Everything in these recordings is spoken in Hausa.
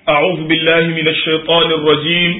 أعوذ بالله من الشيطان الرجيم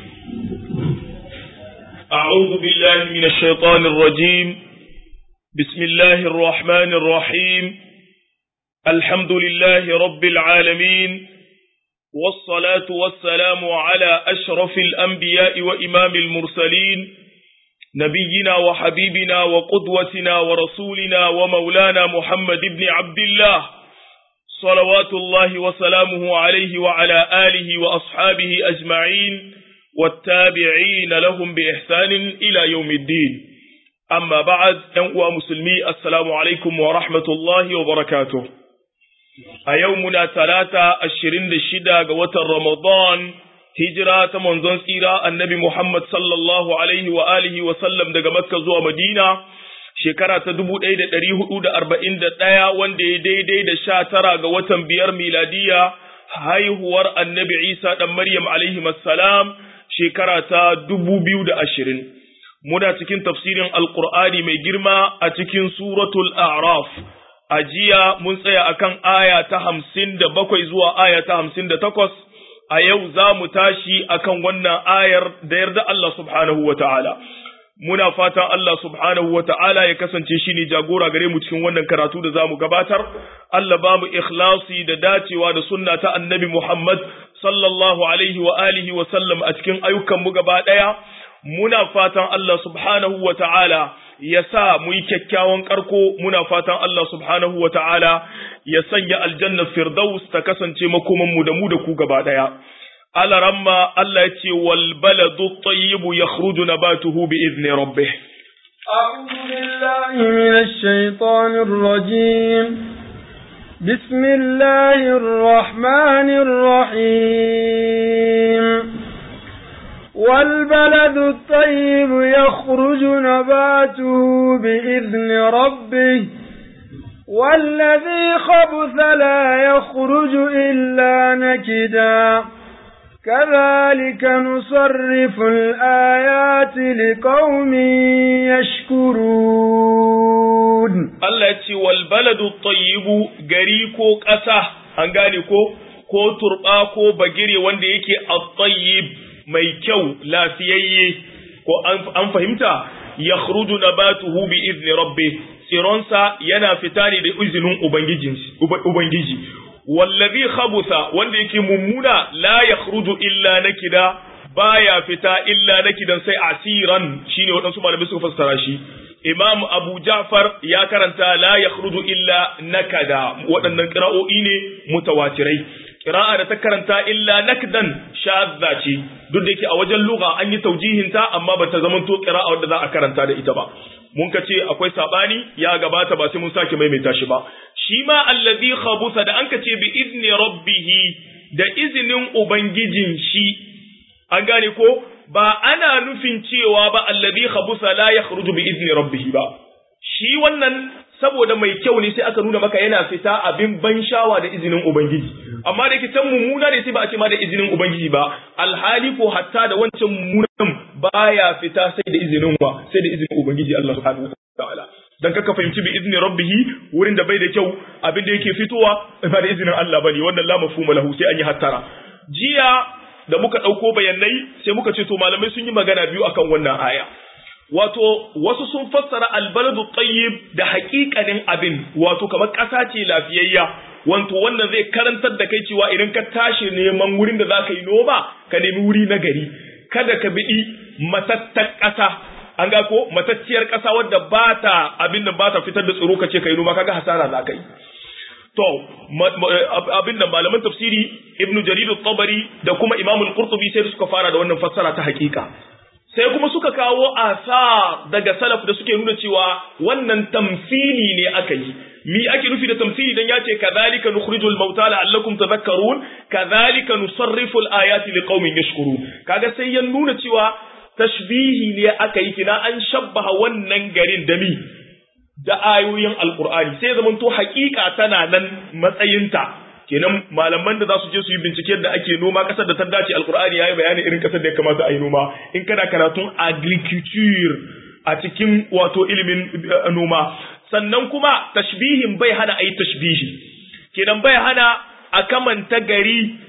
أعوذ بالله من الشيطان الرجيم بسم الله الرحمن الرحيم الحمد لله رب العالمين والصلاة والسلام على أشرف الأنبياء وإمام المرسلين نبينا وحبيبنا وقدوتنا ورسولنا ومولانا محمد بن عبد الله صلوات الله وسلامه عليه وعلى آله وأصحابه أجمعين والتابعين لهم بإحسان إلى يوم الدين أما بعد أنقوى مسلمي السلام عليكم ورحمة الله وبركاته أيومنا ثلاثة الشرين الشدة قوة رمضان هجرة منزون سيرة النبي محمد صلى الله عليه وآله وسلم دقى مكة زوى مدينة shekara ta dubu ɗaya da ɗari hudu da arba'in da ɗaya wanda ya daidai da sha tara ga watan biyar miladiya haihuwar annabi isa ɗan maryam alaihi salam shekara ta dubu biyu da ashirin muna cikin tafsirin alkur'ani mai girma a cikin suratul a'raf a jiya mun tsaya akan aya ta hamsin da bakwai zuwa aya ta hamsin da takwas a yau za mu tashi akan wannan ayar da yarda Allah subhanahu wa ta'ala muna fatan Allah subhanahu wa ta'ala ya kasance shi ne jagora gare mu cikin wannan karatu da za mu gabatar, Allah ba mu ikhlasi da dacewa da sunna ta annabi Muhammad sallallahu alaihi wa alihi wa sallam a cikin ayyukanmu gaba ɗaya, muna fatan Allah subhanahu wa ta'ala ya sa mu yi kyakkyawan ƙarko, muna fatan Allah subhanahu wa ta'ala ya sanya aljannar Firdaus ta kasance makomanmu da mu da ku gaba ɗaya. على رما الله يتي والبلد الطيب يخرج نباته بإذن ربه أعوذ بالله من الشيطان الرجيم بسم الله الرحمن الرحيم والبلد الطيب يخرج نباته بإذن ربه والذي خبث لا يخرج إلا نكداً كذلك نصرف الآيات لقوم يشكرون الله يتي والبلد الطيب غريكو قسا an gane ko ko turba ko bagire wanda yake at-tayyib mai kyau lafiyayye ko an fahimta yakhruju nabatuhu bi izni rabbih sironsa yana fita ne da izinin ubangiji wallazi khabusa wanda yake mummuna la yakhruju illa nakida baya fita illa nakidan sai asiran shine wadansu malamai suka fassara shi imam abu ja'far ya karanta la yakhruju illa nakada waɗannan qira'o'i ne mutawatirai qira'a da ta karanta illa nakdan shadda ce duk da yake a wajen lugha an yi taujihin ta amma bata zamanto qira'a wadda za a karanta da ita ba mun ka ce akwai sabani ya gabata ba sai mun sake maimaita shi ba shi ma allazi khabusa da an ka ce bi izni rabbih da izinin ubangijin shi an gane ko ba ana nufin cewa ba allazi khabusa la yakhruju bi izni rabbih ba shi wannan saboda mai kyau ne sai aka nuna maka yana fita abin ban shawa da izinin ubangiji amma da yake can mummuna ne sai ba a ce ma da izinin ubangiji ba alhali ko hatta da wancan mummunan baya fita sai da izinin wa sai da izinin ubangiji Allah subhanahu wa ta'ala dan kaka fahimci bi izni rabbih wurin da bai da kyau abin da yake fitowa ba da izinin Allah bane wannan la mafhuma lahu sai an yi hattara jiya da muka dauko bayanai sai muka ce to malamai sun yi magana biyu akan wannan aya wato wasu sun fassara albaladu tayyib da haƙiƙanin abin wato kamar ƙasa ce lafiyayya wato wannan zai karantar da kai cewa idan ka tashi neman wurin da za ka yi noma ka nemi wuri na gari kada ka biɗi matattar ƙasa an ga ko matacciyar ƙasa wadda ba ta abin da ba ta fitar da tsiro ka ce ka yi noma kaga hasara za ka yi to abin da malaman tafsiri ibnu jarir tabari da kuma imamul qurtubi sai suka fara da wannan fassara ta haƙiƙa sai kuma suka kawo asa daga salaf da suke nuna cewa wannan tamsili ne aka yi mi ake nufi da tamsili dan yace kadhalika nukhrijul mauta la'allakum tadhakkarun kadhalika nusarrifu al-ayati liqaumin yashkurun kaga sai ya nuna cewa tashbihi ne aka yi kina an shabbaha wannan garin da mi da ayoyin alqur'ani sai zamanto haƙiƙa tana nan matsayinta kenan malaman da za su je su yi binciken da ake noma kasar da ta dace alkur'ani yayi bayani irin kasar da ya kamata a yi noma in kana karatun agriculture a cikin wato ilimin noma sannan kuma tashbihin bai hana a yi tashbihi kenan bai hana a kamanta gari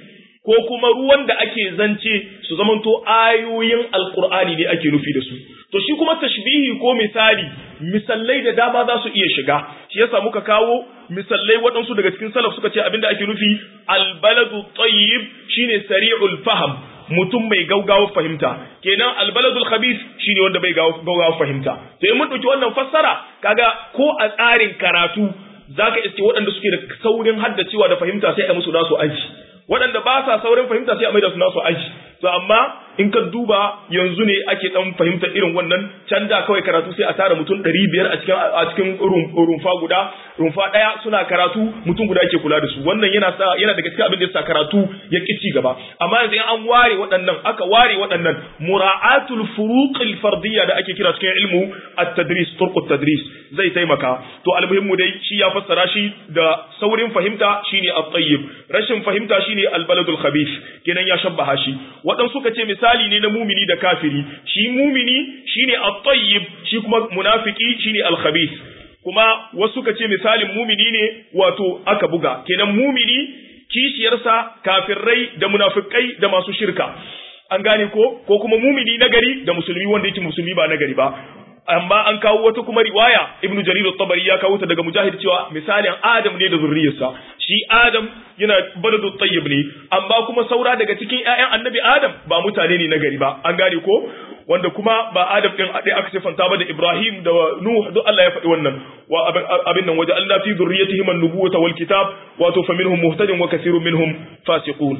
ko kuma ruwan da ake zance su zamanto ayoyin alkur'ani ne ake nufi da su to shi kuma tashbihi ko misali misallai da dama za su iya shiga shi yasa muka kawo misallai waɗansu daga cikin salaf suka ce abinda ake nufi albaladu tayyib shine sari'ul faham mutum mai gaugawa fahimta kenan albaladul khabith shine wanda bai gaugawa fahimta to in mun dauki wannan fassara kaga ko a tsarin karatu zaka iske waɗanda suke da saurin haddacewa da fahimta sai a musu nasu aji waɗanda ba sa saurin fahimta sai a maida su nasu aji to amma in ka duba yanzu ne ake dan fahimtar irin wannan can da kawai karatu sai a tara mutum ɗari biyar a cikin a cikin rumfa guda rumfa ɗaya suna karatu mutum guda ke kula da su wannan yana sa yana daga cikin abin da yasa karatu ya ki ci gaba amma yanzu in an ware waɗannan aka ware waɗannan mura'atul furuqil fardiyya da ake kira cikin ilmu at-tadris turqut tadris zai taimaka to almuhimmu dai shi ya fassara shi da saurin fahimta shine at-tayyib rashin fahimta shine al-baladul khabith kenan ya shabbaha shi waɗansu suka ce misali ne na mumini da kafiri shi mumini shine at-tayyib shi kuma munafiki shine al-khabith kuma wasu suka ce misalin mumini ne wato aka buga kenan mumini kishiyarsa kafirai da munafikai da masu shirka an gane ko ko kuma mumini nagari da musulmi wanda yake musulmi ba nagari ba amma an kawo wata kuma riwaya ibnu jarir at-tabari ya kawo ta daga mujahid cewa misalin adam ne da zurriyarsa shi adam yana baladu tayyib ne amma kuma saura daga cikin ƴaƴan annabi adam ba mutane ne na gari ba an gane ko wanda kuma ba adam din a aka sifanta ba da ibrahim da nuh duk Allah ya faɗi wannan wa abin nan waje Allah fi zurriyatihim an-nubuwata wal kitab wato faminhum muhtadin wa kathirun minhum fasiqun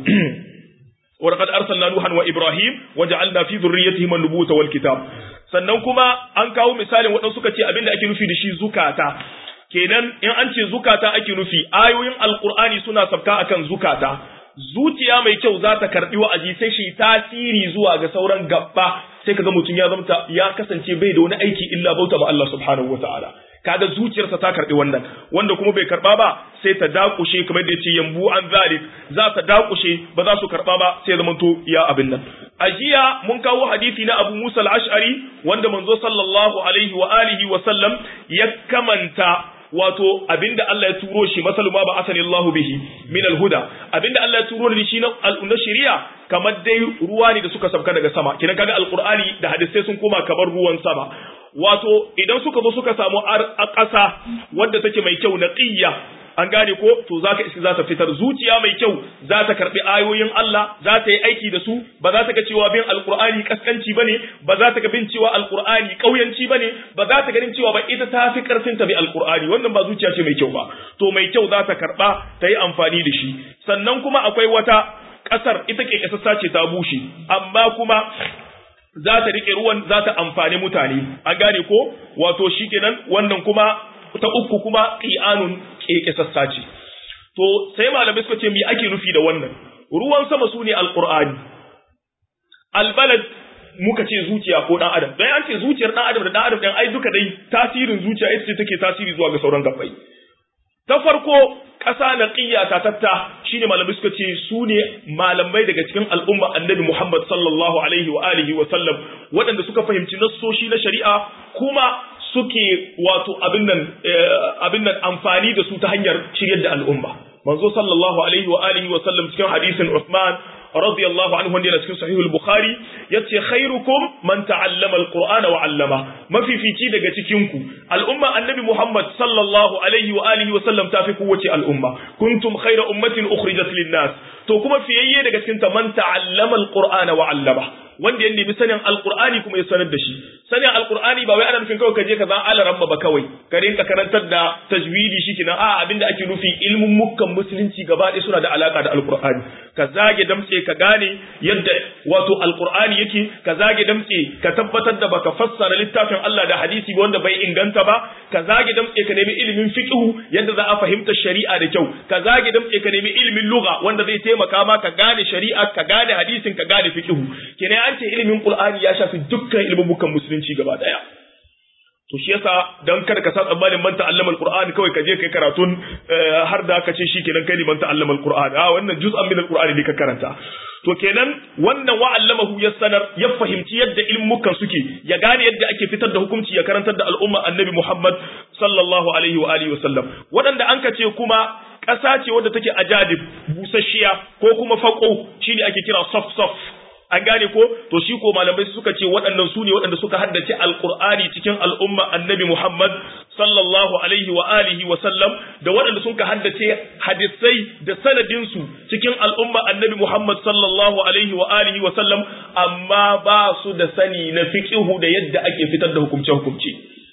ولقد أرسلنا نوحا وإبراهيم وجعلنا في ذريتهما النبوة والكتاب sannan kuma an kawo misalin waɗansu suka ce abin da ake nufi da shi zukata kenan in an ce zukata ake nufi ayoyin alkur'ani suna sabka akan zukata zuciya mai kyau za ta karɓi wa'azi sai shi tasiri zuwa ga sauran gabba sai kaga mutum ya zamta ya kasance bai da wani aiki illa bauta ma Allah subhanahu wataala kaga zuciyarsa ta karɓi wannan wanda kuma bai karɓa ba sai ta dakushe kamar da yace yambu an zalik za ta dakushe ba za su karɓa ba sai zamanto ya abin nan a jiya mun kawo hadisi na Abu Musa al-Ash'ari wanda manzo sallallahu alaihi wa alihi wa sallam ya kamanta wato abinda Allah ya turo shi masalu ma ba asani Allah bihi min al-huda abinda Allah ya turo shi na al shari'a kamar dai ruwa ne da suka sabka daga sama kidan kaga alqur'ani da hadisai sun koma kamar ruwan sama wato idan suka zo suka samu a ƙasa wadda take mai kyau naqiyya an gane ko to zaka iska za ta fitar zuciya mai kyau za ta karbi ayoyin Allah za ta yi aiki da su ba za ta ga cewa bin alqur'ani kaskanci bane ba za ta ga bin cewa alqur'ani kauyanci bane ba za ta ganin cewa ba ita ta fi karfin ta bi alqur'ani wannan ba zuciya ce mai kyau ba to mai kyau za ta karba ta yi amfani da shi sannan kuma akwai wata kasar ita ke kasassa ce ta bushe amma kuma za ta rike ruwan za ta amfani mutane an gane ko wato shikenan wannan kuma ta uku kuma qi'anun kekesassa ce to sai malamai suka ce me ake nufi da wannan ruwan sama sune alqur'ani albalad muka ce zuciya ko dan adam dan an ce zuciyar dan adam da dan adam dan ai duka dai tasirin zuciya ita ce take tasiri zuwa ga sauran gabbai ta farko ƙasa na ƙiyata tatta shine malamai suka ce su ne malamai daga cikin al'umma annabi Muhammad sallallahu alaihi wa alihi wa sallam waɗanda suka fahimci nassoshi na shari'a kuma suke wato abin nan abin nan amfani da su ta hanyar shiryar da al'umma manzo sallallahu alaihi wa alihi wa sallam cikin hadisin Uthman radiyallahu anhu wanda yana cikin sahih al-bukhari yace khairukum man ta'allama al-qur'ana wa 'allama mafifici daga cikin ku al'umma annabi muhammad sallallahu alaihi wa alihi wa sallam tafi kowace al'umma kuntum khayra ummatin ukhrijat lin-nas to kuma fiyayye daga cikin ta man ta'allama al-qur'ana wa 'allama wanda ya nemi sanin alqur'ani kuma ya sanar da shi sanin alqur'ani ba wai ana nufin kawai ka je ka zan alaramma ba kawai ka rinka karantar da tajwidi shi kenan a abinda ake nufi ilmin mukkan musulunci gaba ɗaya suna da alaka da alqur'ani ka zage damtse ka gane yadda wato alqur'ani yake ka zage damtse ka tabbatar da baka fassara littafin Allah da hadisi wanda bai inganta ba ka zage damtse ka nemi ilimin fiqhu yadda za a fahimta shari'a da kyau ka zage damtse ka nemi ilimin lugha wanda zai taimaka ma ka gane shari'a ka gane hadisin ka gane fiqhu kenan an ce ilimin Qur'ani ya shafi dukkan ilmubukan musulunci gaba daya to shi yasa dan kada ka san tsammanin man ta'allama al-Qur'ani kawai ka je kai karatun har da ka ce shikenan kai ne man ta'allama al-Qur'ani a wannan juz'an min al-Qur'ani ne ka karanta to kenan wannan wa'allamahu ya sanar ya fahimci yadda ilmukan suke ya gane yadda ake fitar da hukunci ya karantar da al'umma annabi Muhammad sallallahu alaihi wa alihi wasallam waɗanda an ka ce kuma ƙasa ce wadda take ajadib busasshiya ko kuma faƙo shine ake kira soft soft an gane ko to shi ko malamai suka ce waɗannan su ne waɗanda suka haddace alqur'ani cikin al'umma annabi Muhammad sallallahu alaihi wa alihi wa sallam da waɗanda suka haddace hadisai da sanadin su cikin al'umma annabi Muhammad sallallahu alaihi wa alihi wa sallam amma ba su da sani na fiqhu da yadda ake fitar da hukumce hukumce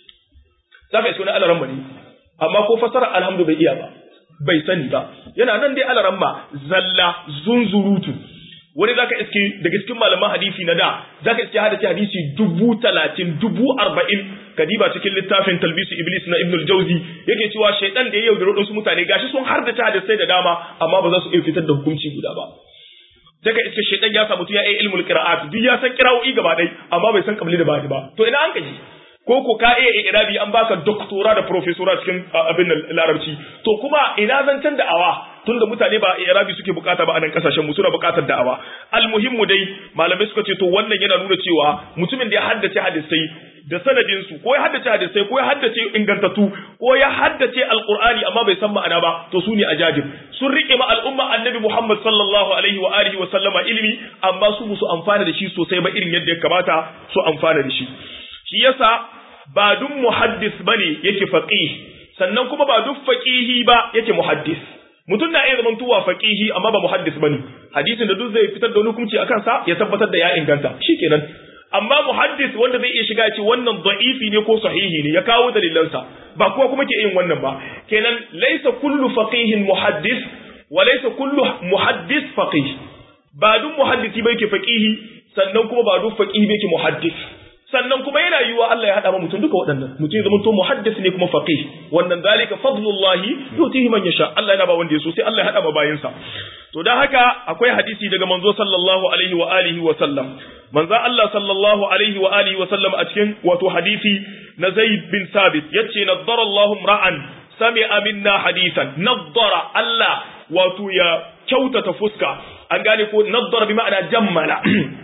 zaka iso na alaran ne amma ko fasara alhamdu bai iya ba bai sani ba yana nan dai alaran zalla zunzurutu wani zaka iske daga cikin malaman hadisi na da zaka iske hadisi hadisi dubu talatin dubu arba'in kadiba cikin littafin talbisu iblis na ibnul jauzi yake cewa shaidan da ya yaudari su mutane gashi sun har da ta hadisai da dama amma ba za su iya fitar da hukunci guda ba daga iske shaidan ya samu ya yi ilmul qira'at duk ya san qira'o'i gaba ɗaya amma bai san kabli da bani ba to ina an kaji ko ko ka iya irabi an baka doktora da profesora cikin abin larabci to kuma ina zancen da'awa tunda mutane ba irabi suke bukata ba a nan kasashen mu suna bukatar da'awa almuhimmu dai malamai suka ce to wannan yana nuna cewa mutumin da ya haddace hadisai da sanadin su ko ya haddace hadisai ko ya haddace ingantattu ko ya haddace alqur'ani amma bai san ma'ana ba to su ne ajajib sun rike ma al'umma annabi Muhammad sallallahu alaihi wa alihi wa sallama ilimi amma su musu amfana da shi sosai ba irin yadda ya kamata su amfana da shi shi yasa ba duk muhaddis bane yake faqih sannan kuma ba duk faqihi ba yake muhaddis mutum na iya zaman tuwa faqihi amma ba muhaddis bane hadisin da duk zai fitar da wani hukunci akan sa ya tabbatar da ya inganta shikenan amma muhaddis wanda zai iya shiga ce wannan da'ifi ne ko sahihi ne ya kawo dalilansa ba kuwa kuma ke yin wannan ba kenan laysa kullu faqihin muhaddis wa laysa kullu muhaddis faqih ba duk muhaddisi bai ke faqihi sannan kuma ba duk faqihi bai ke muhaddis sannan kuma yana yiwa Allah ya hada ma mutum duka waɗannan mutum ya zama to muhaddis ne kuma faqih wannan zalika fadlullahi yutihi man yasha Allah yana ba wanda ya so sai Allah ya hada ma bayinsa to dan haka akwai hadisi daga manzo sallallahu alaihi wa alihi wa sallam manzo Allah sallallahu alaihi wa alihi wa sallam a cikin wato hadisi na Zaid bin Sabit yace naddara Allahu ra'an sami'a minna hadithan naddara Allah wato ya kyautata fuska an gane ko naddara bi ma'ana jammala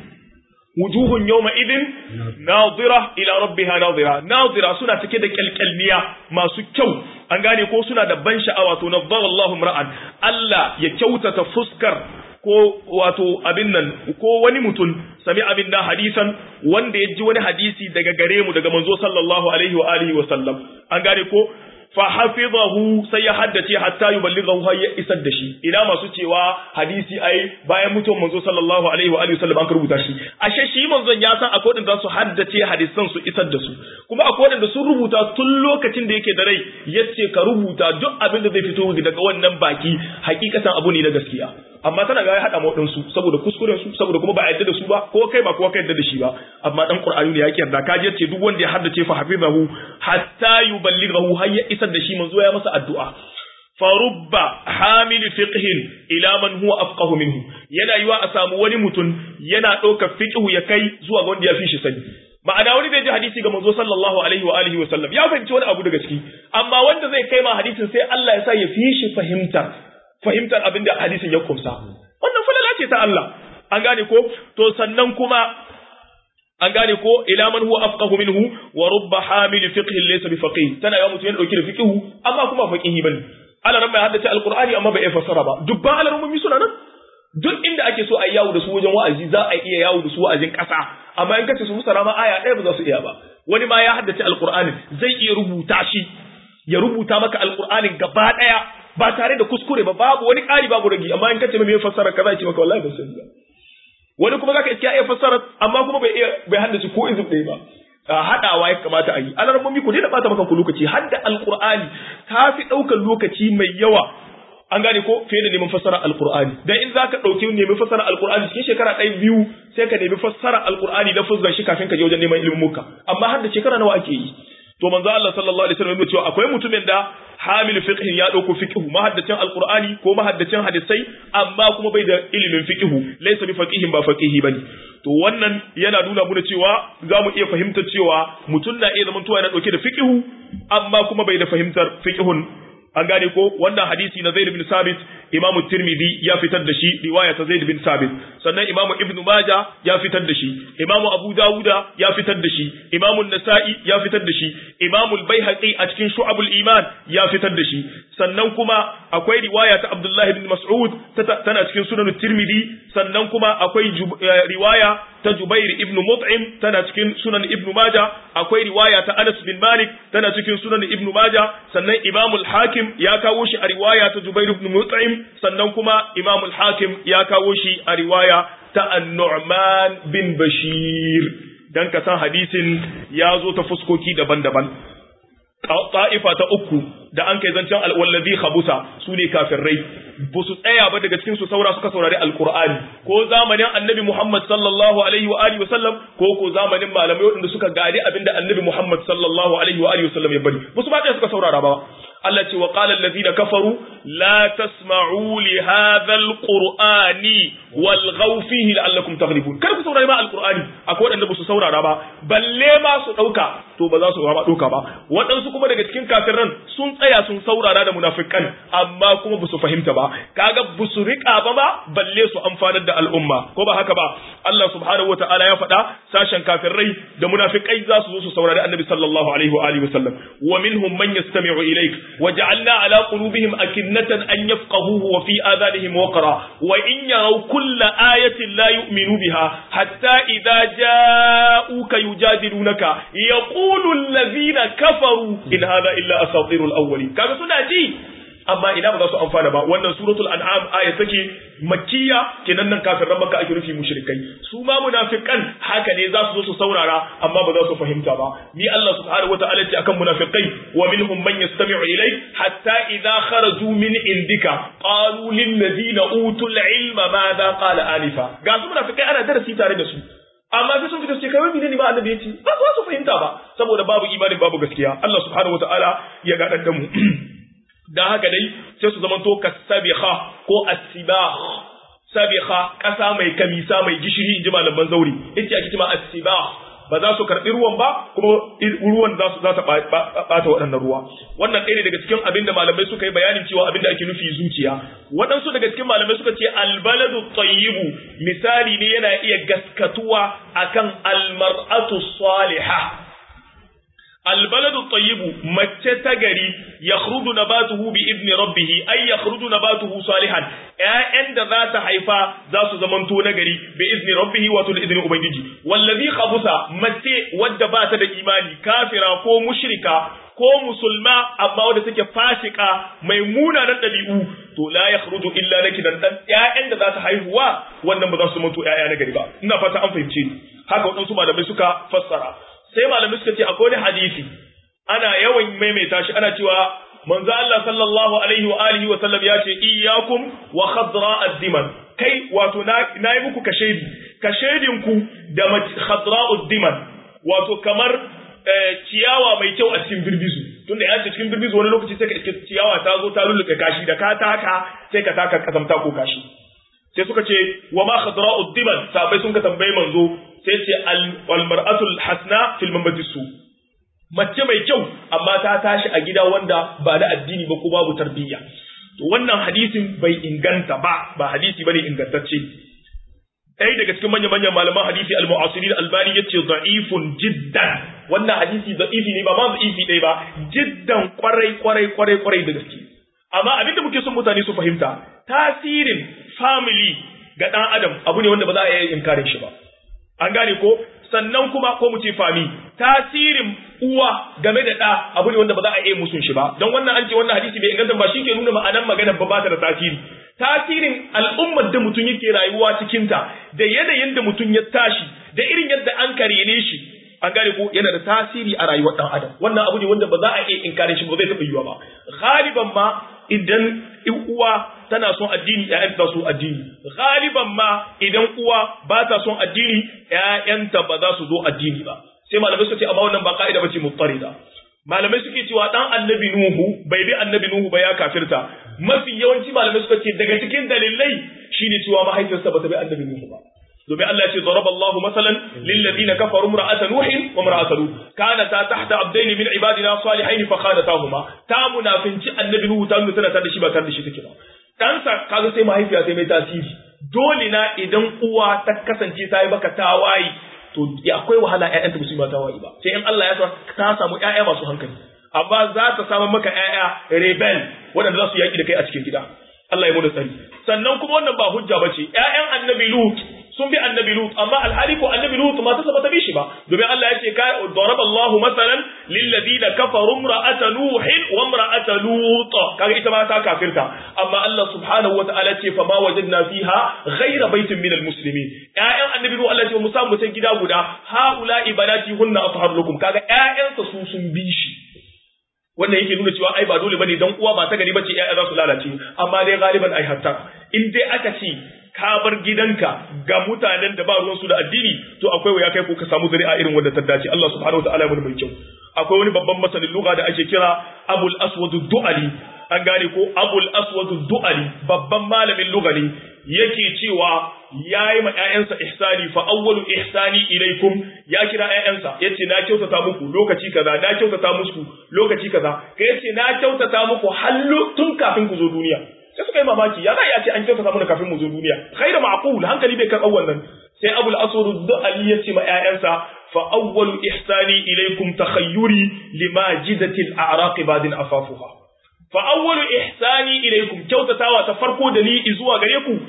wujuhun yawma idin nadira ila rabbiha nadira nadira suna cike da kyalkyalniya masu kyau an gane ko suna da ban sha'awa to nadara Allahu ra'an Allah ya kyautata fuskar ko wato abin nan ko wani mutum sami abin da hadisan wanda ya ji wani hadisi daga gare mu daga manzo sallallahu alaihi wa alihi wa sallam an gane ko fa hafizahu sai ya haddace hatta yuballighahu har ya isar da shi ina masu cewa hadisi ai bayan mutuwar manzo sallallahu alaihi wa alihi wasallam an rubuta shi ashe shi manzon ya san akwai wadanda su haddace hadisan su isar da su kuma akwai wadanda sun rubuta tun lokacin da yake da rai yace ka rubuta duk abin da zai fito daga wannan baki hakikatan abu ne na gaskiya amma tana ga ya hada mu su saboda kuskuren su saboda kuma ba a yadda da su ba ko kai ba ko kai yadda da shi ba amma dan qur'ani ne yake yarda ka je ce duk wanda ya haddace fa hafizahu hatta yuballighahu har ya isar da shi manzo ya masa addu'a farubba hamil fiqhin ila man huwa afqahu minhu yana yiwa a samu wani mutum yana ɗaukar fiqhu ya kai zuwa ga wanda ya fi shi sani ma'ana wani zai ji hadisi ga manzo sallallahu alaihi wa alihi wa sallam ya fahimci wani abu daga ciki amma wanda zai kai ma hadisin sai Allah ya sa ya fi shi fahimta fahimtar abin da hadisin ya kumsa wannan falala ce ta Allah an gane ko to sannan kuma an gane ko ila man huwa afqahu minhu wa rubba hamil fiqh laysa bi faqih tana yawa mutum ya dauki da fiqh amma kuma faqihi bane ala ran bai haddace alqur'ani amma bai fassara ba dubban alarmumi suna nan duk inda ake so a yi yawo da su wajen wa'azi za a iya yawo da su wa'azin kasa amma in kace su fassara ma aya ɗaya ba za su iya ba wani ma ya haddace alqur'ani zai iya rubuta shi ya rubuta maka alqur'anin gaba ɗaya ba tare da kuskure ba babu wani ƙari babu ragi amma in kace mai fassara kaza ce maka wallahi ban sani ba wani kuma zaka iske iya fassara amma kuma bai iya bai haddace ko izin ɗaya ba haɗawa ya kamata a yi alarmomi ku daina bata maka ku lokaci hadda alqur'ani ta fi ɗaukar lokaci mai yawa an gane ko fiye da neman fassara alqur'ani dan in zaka ɗauki neman fassara alqur'ani cikin shekara ɗaya biyu sai ka nemi fassara alqur'ani da fuzzan shi kafin ka je wajen neman ilimin muka amma hadda shekara nawa ake yi to manzo Allah sallallahu alaihi wasallam ya cewa akwai mutumin da hamil fiqh ya dauko fiqh mahaddacin alqur'ani ko mahaddacin hadisai amma kuma bai da ilimin fiqh laysa bi faqihin ba faqihi bane to wannan yana nuna muna cewa za mu iya fahimtar cewa mutum na iya zamantowa yana dauke da fiqh amma kuma bai da fahimtar fiqhun an gane ko wannan hadisi na Zaid bin Sabit Imam Tirmidhi ya fitar da shi riwaya ta Zaid bin Sabit sannan Imam Ibn Majah ya fitar da shi Imam Abu Dawuda ya fitar da shi Imam Nasa'i ya fitar da shi Imam Al-Baihaqi a cikin Shu'abul Iman ya fitar da shi sannan kuma akwai riwaya ta Abdullah ibn Mas'ud tana cikin Sunan Tirmidhi sannan kuma akwai riwaya ta Jubair ibn Mut'im tana cikin Sunan Ibn Majah akwai riwaya ta Anas bin Malik tana cikin Sunan Ibn Majah sannan Imam Al-Hakim ya kawo shi a riwaya ta Jubair ibn Mut'im sannan kuma Imam Al-Hakim ya kawo shi a riwaya ta An-Nu'man bin Bashir dan ka san hadisin ya zo ta fuskoki daban-daban ta'ifa ta uku da an kai zancen alwallazi khabusa su ne kafirai ba su tsaya ba daga cikin su saura suka saurari alqur'ani ko zamanin annabi Muhammad sallallahu alaihi wa alihi wasallam ko ko zamanin malamai waɗanda suka gadi abinda annabi Muhammad sallallahu alaihi wa alihi wasallam ya bari ba su ba suka saurara ba Allah ce wa qala allazina kafaru la tasma'u li hadha alqur'ani walghaw fihi la'allakum taghlibun kar ku saurari ma alqur'ani akwai wadanda ba su saurara ba balle ma su dauka to ba za su ba dauka ba wadansu kuma daga cikin kafiran sun tsaya sun saurara da munafikan amma kuma ba su fahimta ba kaga ba su rika ba ma balle su amfanar da al'umma ko ba haka ba Allah subhanahu wataala ya faɗa sashen kafirai da munafikai za su zo su saurari annabi sallallahu alaihi wa alihi wasallam wa minhum man yastami'u ilayk وجعلنا على قلوبهم أكنة أن يفقهوه وفي آذانهم وقرا وإن يروا كل آية لا يؤمنوا بها حتى إذا جاءوك يجادلونك يقول الذين كفروا إن هذا إلا أساطير الأولين كما سنة amma ina ba za su amfana ba wannan suratul an'am aya take makkiya kenan nan kafiran makka ake rufi mushrikai su ma munafikan haka ne za su zo su saurara amma ba za su fahimta ba ni Allah subhanahu wataala ce akan munafikai wa minhum man yastami'u ilayk hatta idza kharaju min indika qalu lil ladina utul ilma madha qala alifa ga su munafikai ana darasi tare da su amma sai sun fita su ce kai wani ne ba annabi yace ba za su fahimta ba saboda babu imanin babu gaskiya Allah subhanahu wataala ya ga da mu dan haka dai sai su zamanto kasabiha ko asibah sabiha kasa mai kamisa mai gishiri inji malaman zauri yace ake cewa asibah ba za su karɓi ruwan ba kuma ruwan za su za ta ɓata waɗannan ruwa wannan ɗaya ne daga cikin abin da malamai suka yi bayanin cewa abin da ake nufi zuciya waɗansu daga cikin malamai suka ce albaladu tayyibu misali ne yana iya gaskatuwa akan almar'atu salihah البلد الطيب mace ta gari yakhruju nabatuhu bi idni rabbih ay yakhruju nabatuhu salihan ƴaƴan da za ta haifa za su zamanto na gari bi idni rabbih wato da idnin ubangiji wallazi khabusa mace wadda ba ta da imani kafira ko mushrika ko musulma amma wadda take fasika mai munanan dabi'u to la yakhruju illa nakidan dan ƴaƴan da za ta haihuwa wannan ba za su zamanto ƴaƴa na gari ba ina fata an fahimce ni haka waɗansu malamai suka fassara sai malamai suka ce akwai wani hadisi ana yawan maimaita shi ana cewa manzo Allah sallallahu alaihi wa alihi wa sallam ya ce iyyakum wa khadra ad-diman kai wato na yi muku kashedi kashedin ku da khadra ad-diman wato kamar ciyawa mai kyau a cikin birbizu tunda ya ce cikin birbizu wani lokaci sai ka iske ciyawa ta zo ta lulluɓe kashi da ka taka sai ka taka kasamta ko kashi sai suka ce wa ma khadra ad-diman sabai sun ka tambaye manzo sai ce almar'atul hasna fil mambati su mace mai kyau amma ta tashi a gida wanda ba da addini ba ko babu tarbiyya to wannan hadisin bai inganta ba ba hadisi bane ingantacce ɗaya daga cikin manyan manyan malaman hadisi al-mu'asirin albani yace da'ifun jiddan wannan hadisi da'ifi ne ba ma da'ifi ɗaya ba jiddan kwarai kwarai kwarai kwarai da gaske amma abinda muke son mutane su fahimta tasirin family ga ɗan adam abu ne wanda ba za a iya inkarin shi ba an gane ko sannan kuma ko mu ce fami tasirin uwa game da ɗa abu ne wanda ba za a iya musun shi ba don wannan an ce wannan hadisi bai inganta ba shi ke nuna ma'anar maganar ba ba ta da tasiri tasirin al'ummar da mutum yake rayuwa cikinta da yanayin da mutum ya tashi da irin yadda an karene shi an gane ko yana da tasiri a rayuwar ɗan adam wannan abu ne wanda ba za a iya inkarin shi ba zai taɓa yiwa ba galiban ma idan uwa tana son addini ƴaƴanta ta so addini galiban ma idan uwa ba ta son addini ƴaƴanta ba za su zo addini ba sai malamai suka ce amma wannan ba ka'ida bace mutarida malamai suke cewa dan annabi nuhu bai bi annabi nuhu ba ya kafirta mafi yawanci malamai suka ce daga cikin dalilai shine cewa mahaifiyarsa ba ta bi annabi nuhu ba domin Allah ya ce daraballahu masalan lil ladina kafaru imra'ata nuhin wa imra'ata lut kanata tahta abdaini min ibadina salihaini fa khanatahuma ta munafinci annabi nuhu ta nuna tana da shi ba tare da shi take ba ɗansa kaga sai mahaifiya sai mai tasiri dole na idan uwa ta kasance ta yi baka tawaye to akwai wahala ƴaƴanta ba su yi tawaye ba sai in Allah ya sa ta samu ƴaƴa masu hankali amma za ta samu maka ƴaƴa rebel waɗanda za su yaƙi da kai a cikin gida Allah ya mu da tsari sannan kuma wannan ba hujja ba ce ƴaƴan annabi Lut sun bi annabi Lut amma alhali ko annabi Lut ma ta saba bi shi ba domin Allah ya ce ka daraba Allahu masalan lil ladina kafaru imra'ata nuhin wa imra'ata lut kaga ita ma ta kafirta amma Allah subhanahu wa ta'ala ce fa ma wajadna fiha ghayra baitin min al muslimin ƴaƴan annabi Lut Allah ya ce mu samu ta gida guda haula ibadati hunna athhar lakum kaga ƴaƴansa su sun bi shi wannan yake nuna cewa ai ba dole bane dan uwa ba ta gari bace ƴaƴa za su lalace amma dai galiban ai hatta in dai aka ce ka bar gidanka ga mutanen da ba ruwan su da addini to akwai waya kai ko ka samu zuri'a irin wanda ta dace Allah subhanahu wataala ya mai kyau akwai wani babban masanin lugha da ake kira Abul Aswad duali an gane ko Abul Aswad duali babban malamin lugha ne yake cewa yayi ma ƴaƴansa ihsani fa awwalu ihsani ilaikum ya kira ƴaƴansa yace na kyautata muku lokaci kaza na kyautata muku lokaci kaza kai yace na kyautata muku hallu tun kafin ku zo duniya sai suka yi mamaki ya za ya ce an kyautata mana kafin mu zo duniya khairu ma'qul hankali bai karɓar wannan sai abul aswad du'ali ya ce ma ƴaƴansa fa awwalu ihsani ilaikum takhayyuri limajidati al-a'raq badin afafuha fa awwalu ihsani ilaikum kyautatawa ta farko da ni zuwa gare ku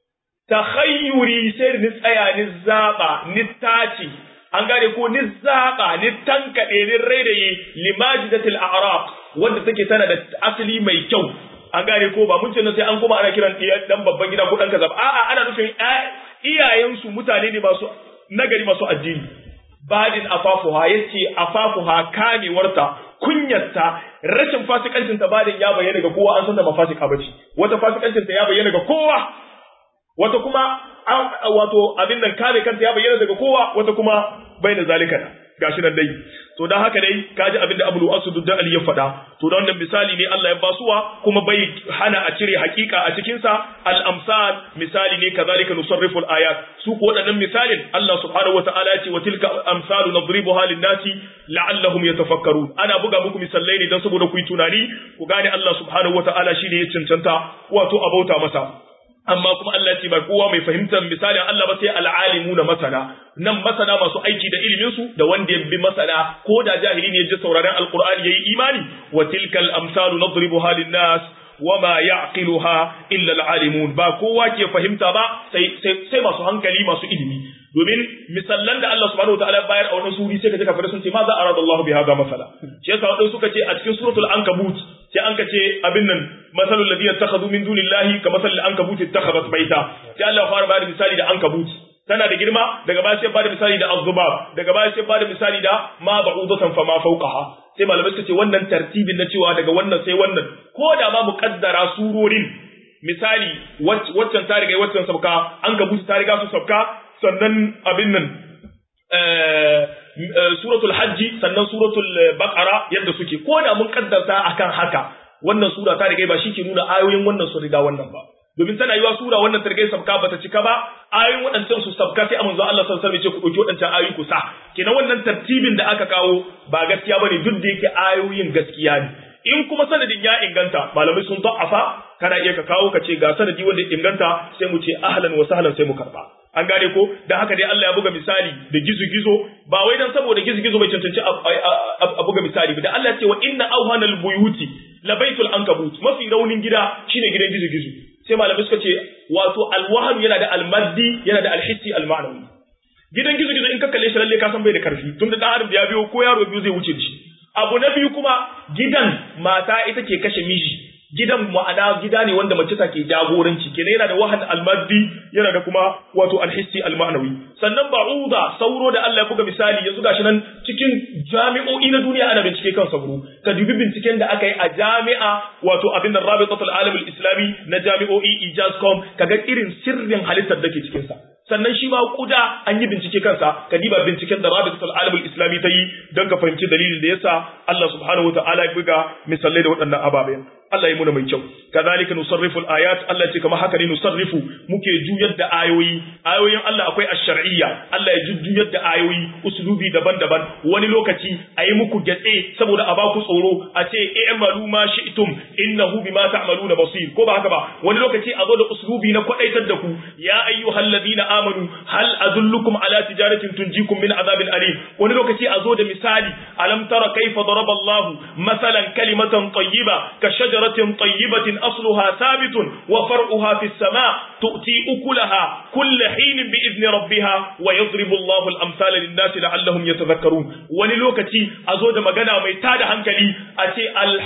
takhayyuri sai ni tsaya ni zaba ni tace an gane ko ni zaba ni tankade ni rairaye limajidatil a'raq wanda take tana da asali mai kyau an gane ko ba mun ce sai an kuma ana kiran dan babban gida ko dan kaza a'a ana nufin iyayensu mutane ne masu nagari masu addini badin afafuha yace afafuha kamewarta kunyarta rashin fasikancin ta badin ya bayyana ga kowa an san da mafasika bace wata fasikancin ta ya bayyana ga kowa wata kuma wato abin nan kare kanta ya bayyana daga kowa wata kuma bai da zalika gashi nan dai to dan haka dai kaji abin da Abu Asud da Ali ya faɗa to da wannan misali ne Allah ya basuwa kuma bai hana a cire hakika a cikin sa al amsal misali ne kazalika nusarrifu al ayat su ko wadannan misalin Allah subhanahu wataala ya ce wa tilka amsalu nadribuha lin nasi la'allahum yatafakkarun ana buga muku misalai ne dan saboda ku yi tunani ku gane Allah subhanahu wataala shine ya cancanta wato abauta masa amma kuma Allah ce ba kowa mai fahimtar misalin Allah ba sai al'alimu na masana nan masana masu aiki da ilimin su da wanda ya bi masana ko da jahili ne ya ji sauraron alqur'ani yayi imani wa tilkal amsalu nadribuha lin-nas wama ya'qiluha illa al'alimun ba kowa ke fahimta ba sai sai masu hankali masu ilimi domin misallan da Allah subhanahu wataala bayar a wannan suri sai ka ji kafirai sun ce ma za arada Allah bi hada masala shi yasa wadanda suka ce a cikin suratul ankabut sai an ka ce abin nan masalul ladina takhadhu min dunillahi ka masalil ankabut ittakhadhat baita sai Allah ya fara bayar misali da ankabut tana da girma daga baya sai bada misali da azzubab daga baya sai bada misali da ma ba'udatan fa ma fawqaha sai malamai suka ce wannan tartibin na cewa daga wannan sai wannan ko da ma muqaddara surorin misali waccan ta riga waccan sabka an gabuta ta riga su sabka sannan abin nan suratul hajji sannan suratul baqara yadda suke ko da mun kaddarta akan haka wannan sura ta riga ba shi ke nuna ayoyin wannan su riga wannan ba domin tana yiwa sura wannan ta riga sabka bata cika ba ayoyin waɗancan su sabka sai manzo Allah sallallahu alaihi wasallam ce ku dauki waɗancan ayoyi ku sa kenan wannan tartibin da aka kawo ba gaskiya bane duk da yake ayoyin gaskiya ne in kuma sanadin ya inganta malamai sun ta'afa kana iya ka kawo ka ce ga sanadi wanda ya inganta sai mu ce ahlan wa sahlan sai mu karba an gane ko dan haka dai Allah ya buga misali da gizo-gizo ba wai dan saboda gizo-gizo bai cancanci a buga misali ba da Allah ya ce wa inna awhanal buyuti la baitul ankabut mafi raunin gida shine gidan gizo-gizo sai malamai suka ce wato alwahan yana da almaddi yana da alhissi alma'nawi gidan gizo-gizo in ka kalle shi lalle ka san bai da karfi tunda dan adam da ya biyo ko yaro biyu zai wuce shi abu na biyu kuma gidan mata ita ke kashe miji gidan ma'ana gida ne wanda mace take jagoranci kenan yana da wahan almaddi yana da kuma wato alhissi almanawi sannan ba'uda sauro da Allah ya buga misali yanzu gashi nan cikin jami'o'i na duniya ana bincike kan sauro ka dubi binciken da aka yi a jami'a wato abin da rabitatul alam islami na jami'o'i ijazcom kaga irin sirrin halittar da ke cikin sa sannan shi ma kuda an yi bincike kansa ka diba binciken da rabitatul alam islami ta yi don ka fahimci dalilin da yasa Allah subhanahu wa ta'ala ya buga misalai da waɗannan ababen Allah ya muna mai kyau kadhalika nusarrifu al-ayat Allah ce kamar haka ne nusarrifu muke juyar da ayoyi ayoyin Allah akwai ash-shar'iyya Allah ya jujjuyar da ayoyi uslubi daban-daban wani lokaci ayi muku gatse saboda a baku tsoro a ce i'malu ma shi'tum innahu bima ta'maluna basir ko ba haka ba wani lokaci a zo da uslubi na kwadaitar da ku ya ayyuhalladhina amanu hal adullukum ala tijaratin tunjikum min azabin alim wani lokaci a zo da misali alam tara kayfa daraba Allah masalan kalimatan tayyiba ka shajaratin tayyibatin asluha thabitun wa far'uha fis sama tu'ti ukulaha kull hin bi idni rabbiha wa yadribu Allah al-amsala lin-nas la'allahum yatadhakkarun wani lokaci a zo da magana mai tada hankali a ce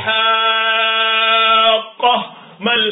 al-haqqah mal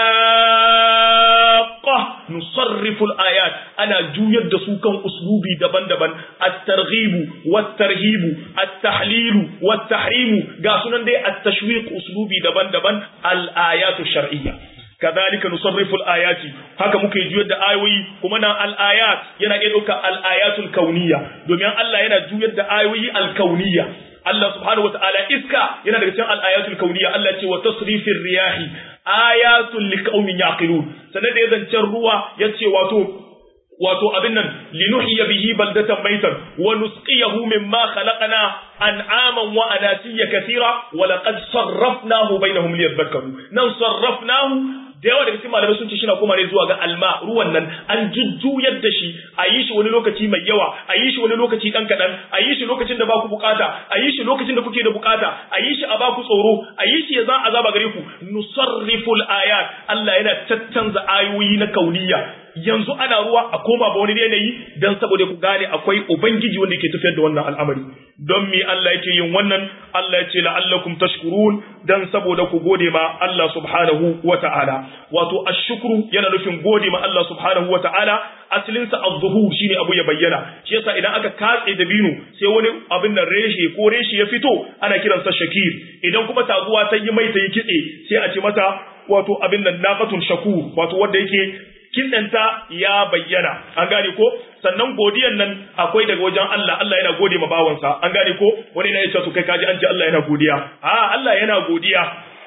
nusarrifu al-ayat ana juyar da su kan uslubi daban-daban at-targhibu wat-tarhibu at-tahlilu wat-tahrimu ga sunan dai at-tashwiq uslubi daban-daban al-ayatu shar'iyya kadhalika nusarrifu al-ayati haka muke juyar da ayoyi kuma nan al-ayat yana iya dauka al-ayatul kauniyya domin Allah yana juyar da ayoyi al-kauniyya Allah subhanahu wataala iska yana daga cikin al-ayatul kauniyya Allah ce wa tasrifir riyahi ayatul liqaumin yaqilun sanan da ya zancen ruwa yace wato wato abin nan linuhiya bihi baldatan maitan wa nusqiyahu mimma khalaqna an'aman wa anasiya kathira wa laqad sarrafnahu bainahum liyadhakkaru nan sarrafnahu da yawa daga cikin malamai sun ce shi na koma ne zuwa ga alma ruwan nan an jujjuyar da shi a yi shi wani lokaci mai yawa a yi shi wani lokaci dan kaɗan a yi shi lokacin da ba ku bukata a yi shi lokacin da kuke da bukata a yi shi a ba ku tsoro a yi shi ya za azaba gare ku nusarriful ayat Allah yana tattanza ayoyi na kauniya yanzu ana ruwa a koma ba wani yanayi dan saboda ku gane akwai ubangiji wanda yake tafiyar da wannan al'amari don me Allah yake yin wannan Allah ya ce la'allakum tashkurun dan saboda ku gode ma Allah subhanahu wata'ala wato ashkuru yana nufin gode ma Allah subhanahu wata'ala asalin sa az-zuhur shine abu ya bayyana shi yasa idan aka katse dabino sai wani abin nan reshe ko reshe ya fito ana kiransa shakir idan kuma taguwa ta yi mai ta yi kitse sai a ce mata wato abin nan naqatun shakur wato wanda yake kiɗanta ya bayyana an gane ko sannan godiyan nan akwai daga wajen Allah Allah yana gode ma bawansa an gane ko wani na yace to kai kaji an ce Allah yana godiya a Allah yana godiya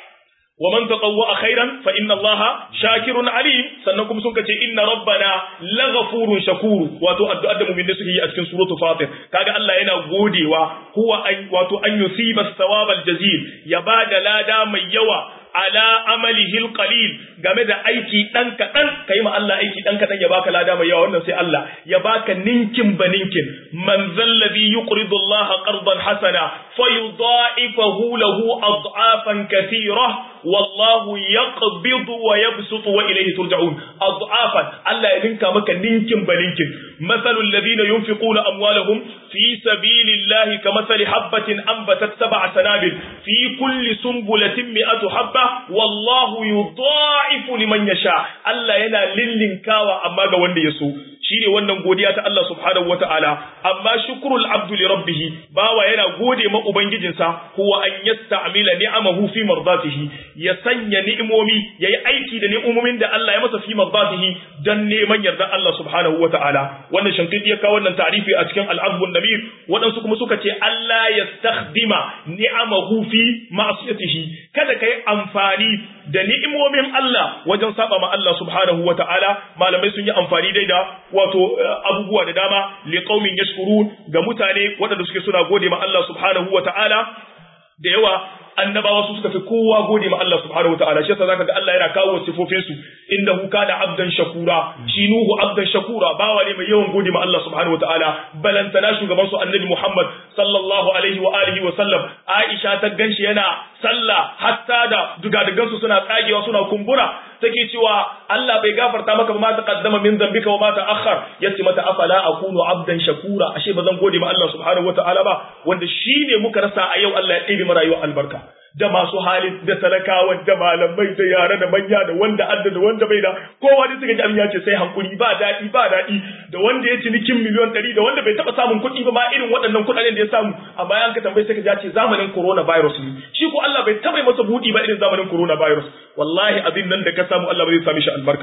wa man tatawwa khairan fa inna Allah shakirun alim sannan kuma sun ce inna rabbana laghafurun shakur wato addu'ar da mu'mini suke yi a cikin suratul fatir kaga Allah yana godewa huwa an wato an yusiba thawabal jazil ya bada lada mai yawa ala amalihi alqalil game da aiki dan kadan kai ma Allah aiki dan kadan ya baka lada mai yawa wannan sai Allah ya baka ninkin baninkin man zalladhi yuqridu Allah qardan hasana fayudha'ifahu lahu ad'afan kathira wallahu yaqbidu wa yabsutu wa ilayhi turja'un ad'afan Allah ya ninka maka ninkin baninkin mathalul ladina yunfiquna amwalahum fi sabilillahi kamathali habatin anbatat sab'a sanabil fi kulli sunbulatin mi'atu habba wallahu yudha'ifu liman yasha Allah yana lillinkawa amma ga wanda ya so shine wannan godiya ta Allah subhanahu wata'ala amma shukrul abdu li rabbih bawa yana gode ma ubangijinsa huwa an yasta'mila ni'amahu fi mardatihi ya sanya ni'imomi yayi aiki da ni'imomin da Allah ya masa fi mardatihi dan neman yarda Allah subhanahu wata'ala wannan shankidi ya kawo wannan ta'rifi a cikin al-azbun namir wadansu kuma suka ce Allah yastakhdima ni'amahu fi ma'siyatihi kada kai amfani da ni'imomin Allah wajen saba ma Allah subhanahu wata'ala malamai sun yi amfani dai da wato abubuwa da dama li qaumin yashkurun ga mutane waɗanda suke suna gode ma Allah subhanahu wata'ala da yawa annabawa su suka fi kowa gode ma Allah subhanahu wataala shi yasa zaka ga Allah yana kawo sifofin su innahu kana abdan shakura shi nuhu abdan shakura bawa ne mai yawan gode ma Allah subhanahu wataala balantana shugaban su annabi Muhammad sallallahu alaihi wa alihi wa sallam Aisha ta ganshi yana sallah hatta da dugadugan su suna tsagewa suna kumbura take cewa Allah bai gafarta maka ba ma taqaddama min dhanbika wa ma ta'akhkhar yace mata afala akunu abdan shakura ashe bazan gode ma Allah subhanahu wataala ba wanda shine muka rasa a yau Allah ya ɗebe mu rayuwar albarka da masu hali da talakawa da malamai da yare da manya da wanda adda da wanda bai da kowa da suka ji abin ya ce sai hankuri ba daɗi ba daɗi da wanda ya cinikin miliyon ɗari da wanda bai taɓa samun kuɗi ba ma irin waɗannan kuɗaɗen da ya samu a bayan ka tambayi sai ka ji ce zamanin coronavirus ne shi ko Allah bai taɓa masa buɗi ba irin zamanin coronavirus wallahi abin nan da ka samu Allah bai sami shi albarka ba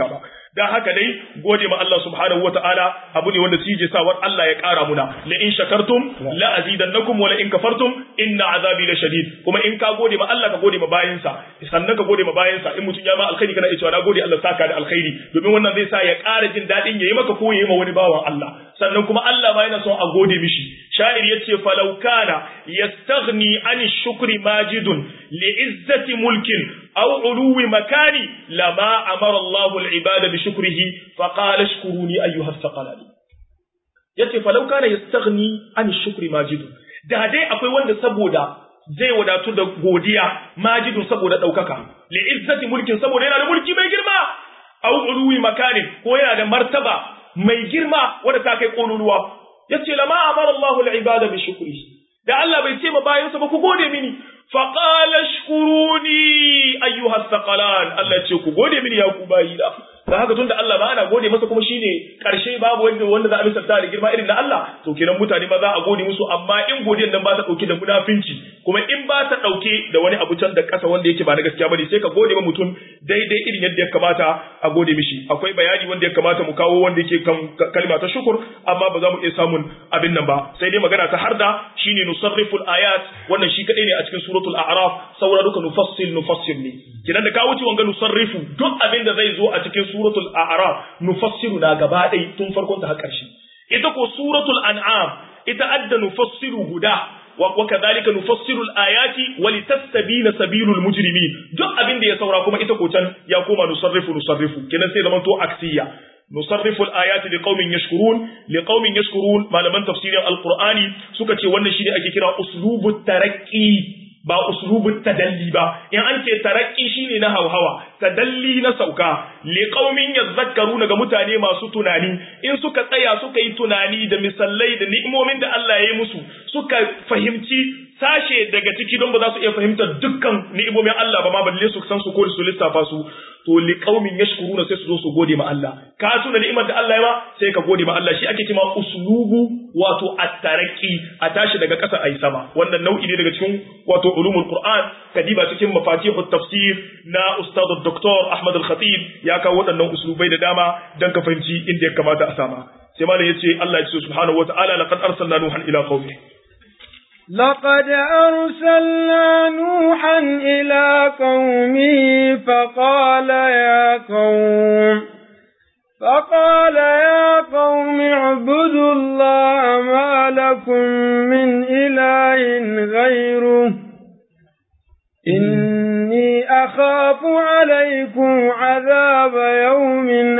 dan haka dai gode ma Allah subhanahu wataala abu ne wanda shi sawar Allah ya kara muna la in shakartum la azidannakum wa la in kafartum inna azabi la shadid kuma in ka gode ma Allah ka gode ma bayinsa sannan ka gode ma bayinsa in mutum ya ma alkhairi kana cewa na gode Allah saka da alkhairi domin wannan zai sa ya kara jin dadin yayi maka ko yayi ma wani bawan Allah sannan kuma Allah ma yana son a gode mishi sha'ir yace falau kana yastaghni an shukri majidun li'izzati mulkin aw uluwi makani lama amara Allahu al-ibada bi shukrihi fa qala ashkuruni ayyuha thaqalani yace falau kana yastaghni an shukri majidun da dai akwai wanda saboda zai wadatu da godiya majidun saboda daukaka li'izzati mulkin saboda yana da mulki mai girma aw uluwi makanin ko yana da martaba mai girma wanda ta kai kololuwa yace lama amara Allahu al-ibada bi shukrihi da Allah bai ce ma bayansa ba ku gode mini faqala shkuruni ayyuha thaqalan Allah ce ku gode mini ya ku bayi da da haka tunda Allah ba ana gode masa kuma shine karshe babu wanda wanda za a misalta da girma irin na Allah to kenan mutane ma za a gode musu amma in godiyar nan ba ta dauke da munafinci kuma in ba ta dauke da wani abu can da kasa wanda yake ba na gaskiya bane sai ka gode ma mutum daidai irin yadda ya kamata a gode mishi akwai bayani wanda ya kamata mu kawo wanda yake kan kalma ta shukur amma ba za mu iya samun abin nan ba sai dai magana ta harda shine nusarriful ayat wannan shi kadai ne a cikin suratul a'raf saura duka nufassil nufassil ne kidan da ka wuce wanga nusarrifu duk abin da zai zo a cikin suratul a'raf nufassiru na gaba ɗaya tun farkon ta har ƙarshe ita ko suratul an'am ita adda nufassiru guda wa kadhalika nufassiru al-ayati wa litastabina sabilul mujrimin duk abin da ya saura kuma ita ko can ya koma nusarrifu nusarrifu kidan sai zaman to aksiya nusarrifu al-ayati liqaumin yashkurun liqaumin yashkurun malaman tafsirin al-qur'ani suka ce wannan shine ake kira uslubut taraqqi ba uslubut tadalli ba in an ce tarakki shine na hauhawa tadalli na sauka li qaumin yadhakkaruna ga mutane masu tunani in suka tsaya suka yi tunani da misallai da ni'imomin da Allah ya yi musu suka fahimci sashe daga ciki don ba za su iya fahimtar dukkan ni'imomin Allah ba ma balle su san su ko su lissafa su to li qaumin yashkuruna sai su zo su gode ma Allah ka tuna ni'imar da Allah ya ba sai ka gode ma Allah shi ake cewa uslubu wato at-taraqi a tashi daga ƙasa ayi sama wannan nau'i ne daga cikin wato ulumul Qur'an kadiba cikin mafatihut tafsir na ustad Dr. Ahmad Al-Khatib ya kawo waɗannan uslubai da dama dan ka fahimci inda ya kamata a sama sai malam yace Allah ya ce subhanahu wata'ala laqad arsalna nuhan ila qaumi لقد أرسلنا نوحا إلى قومه فقال يا قوم فقال يا قوم اعبدوا الله ما لكم من إله غيره إني أخاف عليكم عذاب يوم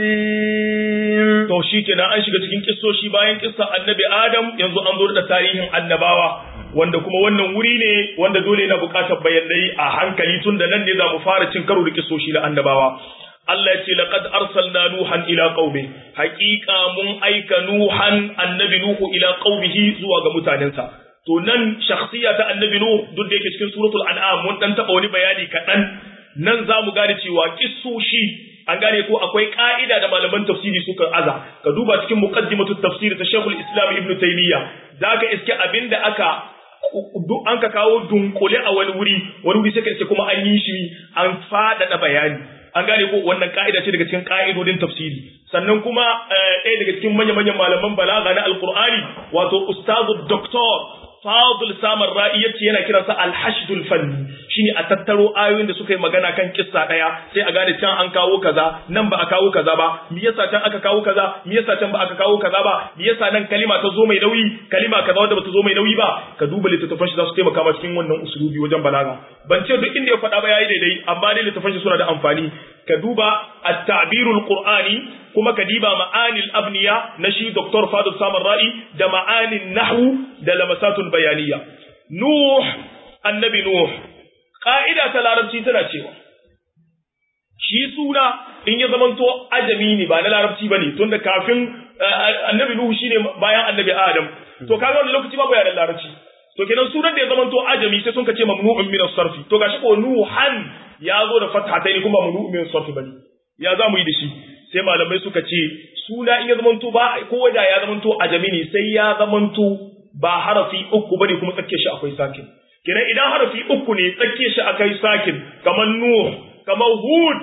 عظيم to shi kenan an shiga cikin kissoshi bayan kissa annabi Adam yanzu an zo da tarihin annabawa wanda kuma wannan wuri ne wanda dole yana buƙatar bayanai a hankali tun da nan ne za mu fara cin karo da kissoshi na annabawa Allah ya ce laqad arsalna nuhan ila qaumi haqiqa mun aika nuhan annabi nuhu ila qaumihi zuwa ga mutanensa to nan shakhsiya ta annabi nuh duk da yake cikin suratul an'am mun dan taba wani bayani kaɗan nan za mu gane cewa kissoshi an gane ko akwai ka'ida da malaman tafsiri suka aza ka duba cikin muqaddimatu tafsir ta Sheikhul Islam Ibn Taymiyyah zaka iske abinda aka duk an ka kawo dunkule a wani wuri wani wuri sai ka iske kuma an yi shi an faɗaɗa bayani an gane ko wannan ka'ida ce daga cikin ka'idodin tafsiri sannan kuma ɗaya daga cikin manya-manyan malaman balaga na alqur'ani wato ustazu doktor Fadul Samar Ra'i yace yana kiransa Al-Hashdul Fanni shine a tattaro ayoyin da suka yi magana kan kissa daya sai a gane can an kawo kaza nan ba a kawo kaza ba me yasa can aka kawo kaza me yasa can ba aka kawo kaza ba me yasa nan kalima ta zo mai nauyi kalima kaza wanda bata zo mai nauyi ba ka duba littattafan shi za su taimaka ma cikin wannan usulubi wajen balaga ban ce duk inda ya faɗa ba yayi daidai amma dai littattafan shi suna da amfani ka duba at-ta'birul qur'ani kuma ka diba ma'anil abniya na shi Dr. Fadil Samar Ra'i da ma'anin nahwu da lamasatul bayaniya. Nuh, annabi Nuh, ƙa'ida ta larabci tana cewa, shi suna in ya zamanto ajami ne ba na larabci ba ne, tunda kafin annabi Nuhu shi ne bayan annabi Adam, to kaga wani lokaci babu yaren larabci. To kenan sunan da ya zamanto ajami sai sun ka ce mamnu'un min sarfi to gashi ko Nuhan ya zo da fathatai kuma mamnu'un min sarfi bane. Ya za mu yi da shi? sai malamai suka ce suna in ya zamanto ba ko da ya zamanto ajami ne sai ya zamanto ba harafi uku bane kuma tsakiyar shi akwai sakin kenan idan harafi uku ne tsakiyar shi akai sakin kamar nuh kamar hud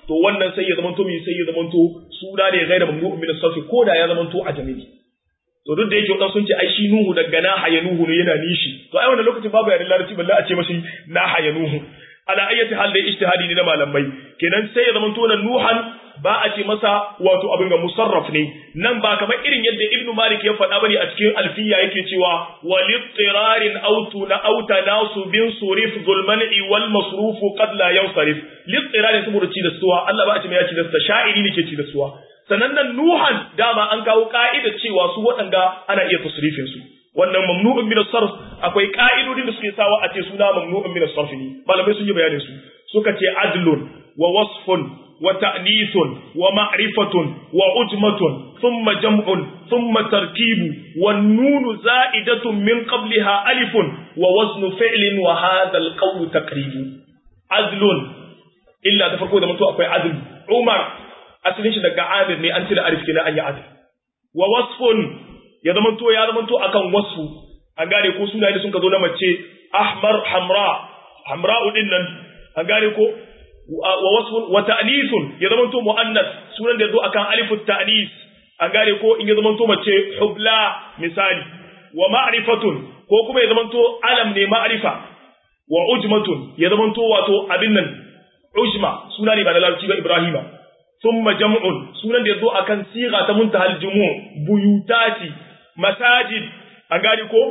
to wannan sai ya zamanto mai sai ya zamanto suna ne gaira mamnu'un min as-sarf ko da ya zamanto a jami'i to duk da yake wadansu sun ce ai shi nuhu daga na haya nuhu ne yana nishi to ai wannan lokacin babu yaren larabci balle a ce mashi na haya nuhu ala ayyati hal da ijtihadi ne na malamai kenan sai ya zamanto na nuhan ba a ce masa wato abin ga musarraf ne nan ba kamar irin yadda ibnu malik ya faɗa bane a cikin alfiya yake cewa walittirarin autu na auta nasu bin surif zulmani wal masrufu qad la yansarif littirarin saboda ci da suwa Allah ba a ce mai ya ci da suwa sha'iri ne ke ci da suwa sannan nan nuhan dama an kawo ka'idar cewa su waɗanda ana iya tasrifin su wannan mamnu'un min as-sarf akwai ka'idodin da suke sawa a ce suna mamnu'un min as-sarf ne malamai sun yi bayanin su suka ce adlun wa wasfun wa ta'nithun wa ma'rifatun wa ujmatun thumma jam'un thumma tarkibu wan nunu za'idatun min qabliha alifun wa waznu fi'lin wa hadha al-qawl taqribu adlun illa ta farko da mutu akwai adl umar asalin shi daga amir ne an cire alif kenan an yi adl wa wasfun ya zama to ya zama to akan wasfu an gane ko sunaye da sun ka zo na mace ahmar hamra hamra din nan an gane ko wa wasfun wa ta'nisun ya zama to muannas sunan da zo akan alifu ta'nis an gane ko in ya zama to mace hubla misali wa ma'rifatun ko kuma ya zama to alam ne ma'rifa wa ujmatun ya zama to wato abin nan ujma suna ne ba da larabci ba ibrahima thumma jam'un sunan da yazo akan siga ta muntahal jumu buyutati masajid an gani ko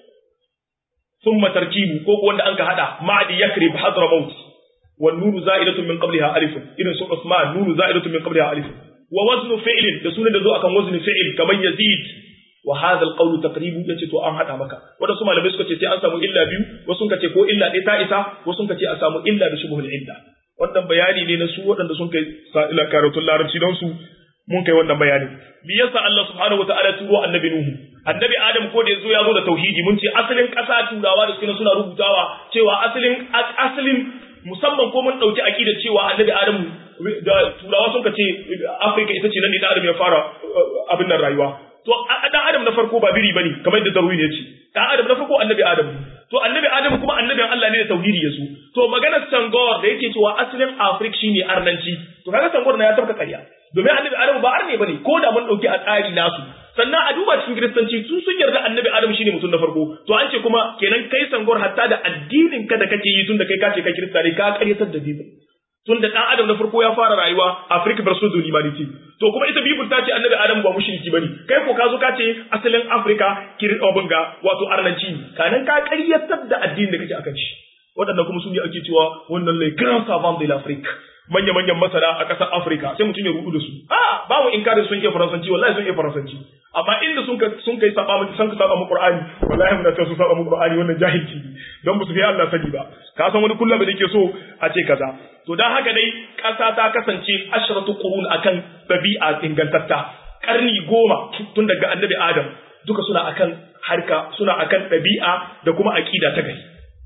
thumma tarkibu ko wanda an ka hada ma'di yakrib hadramaut wan nunu za'idatun min qabliha alif irin su usman nunu za'idatun min qabliha alif wa waznu fi'lin da sunan da zo akan waznu fi'il kamar yazid wa hadha alqawl taqribu yace to an hada maka wanda su malamai suka ce sai an samu illa biyu wasu suka ce ko illa ɗaya ta isa wasu suka ce a samu illa da shubhul illa wannan bayani ne na su waɗanda sun kai sa'ila karatun larabci don su mun kai wannan bayanin me yasa Allah subhanahu wataala turo annabi nuhu annabi adam ko da yazo ya zo da tauhidi mun ce asalin ƙasa turawa da suke suna rubutawa cewa asalin asalin musamman ko mun dauki akida cewa annabi adam da turawa sun ce Afirka ita ce nan ne da adam ya fara abin nan rayuwa to dan adam na farko ba biri bane kamar yadda Darwin ya ce dan adam na farko annabi adam to annabi adam kuma annabin Allah ne da tauhidi yaso to maganar sangor da yake cewa asalin Afirka shine arnanci to kaga sangor na ya tabka ƙarya domin annabi adam ba arne bane ko da mun dauki a tsari nasu sannan a duba cikin kiristanci sun sun yarda annabi adam shine mutum na farko to an ce kuma kenan kai sangor hatta da addinin ka da kake yi tun da kai kace kai kirista ne ka karyatar da bibil tun da dan adam na farko ya fara rayuwa Africa versus the humanity to kuma ita bibil ta ce annabi adam ba mushriki bane kai ko ka zo ka ce asalin Africa kirobin ga wato arnanci kanan ka karyatar da addinin da kake akan shi waɗannan kuma su ne ake cewa wannan le grand savant de l'Afrique manya-manyan masana a ƙasar Afirka sai mutum ya rudu da su. A ba mu inkarin sun iya Faransanci wallahi sun iya Faransanci. Amma inda sun ka sun kai saba mu sun ka saba mu Qur'ani wallahi muna cewa sun saba mu Qur'ani wannan jahilci don musu fi Allah sani ba. Ka san wani kullum da yake so a ce kaza. To dan haka dai ƙasa ta kasance ashratu qurun akan dabi'a ingantatta. Karni goma tun daga Annabi Adam duka suna akan harka suna akan ɗabi'a da kuma aƙida ta gari.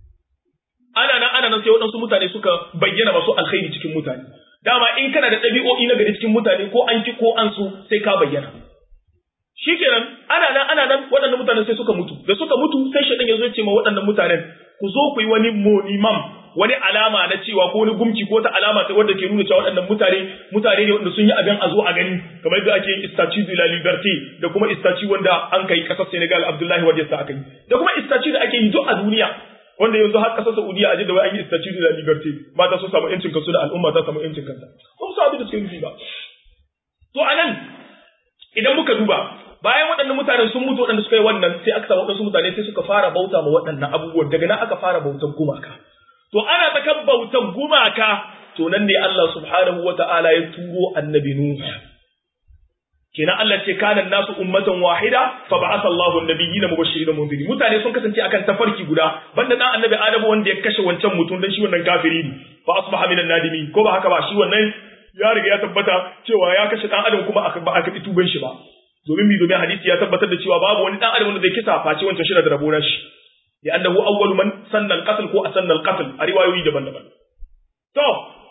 ana nan ana nan sai waɗansu mutane suka bayyana masu alkhairi cikin mutane dama in kana da ɗabi'o'i na gari cikin mutane ko an ki ko an so sai ka bayyana shikenan ana nan ana nan waɗannan mutanen sai suka mutu da suka mutu sai shaɗan ya zo ya ce ma waɗannan mutanen ku zo ku yi wani monimam wani alama na cewa ko wani gumki ko ta alama ta wanda ke nuna cewa waɗannan mutane mutane ne wanda sun yi abin a zo a gani kamar yadda ake yin statue de la liberté da kuma statue wanda an kai ƙasar Senegal Abdullahi Wade sa aka yi da kuma statue da ake yi duk a duniya wanda yanzu har kasar Saudiya a da wai an yi statue de la liberté mata sun samu yancin kansu da al'umma ta samu yancin kanta ba su abin da suke nufi ba to anan idan muka duba bayan waɗannan mutanen sun mutu waɗanda suka yi wannan sai aka samu waɗansu mutane sai suka fara bauta ma waɗannan abubuwan daga nan aka fara bautan gumaka to ana tsakan bautan gumaka to nan ne Allah subhanahu wata'ala ya turo annabi Nuhu kenan Allah ce kana nasu ummatan wahida fa ba'atha Allahu an-nabiyina mubashirin mundirin mutane sun kasance akan tafarki guda banda dan annabi Adamu wanda ya kashe wancan mutum dan shi wannan kafiri ne fa asbaha minan nadimin ko ba haka ba shi wannan ya riga ya tabbata cewa ya kashe dan adam kuma aka ba aka tuban shi ba domin bi domin hadisi ya tabbatar da cewa babu wani dan adam wanda zai kisa face wancan shi da rabo na shi ya annahu awwalu man sanna al-qatl ko asanna al-qatl a riwayoyi daban-daban to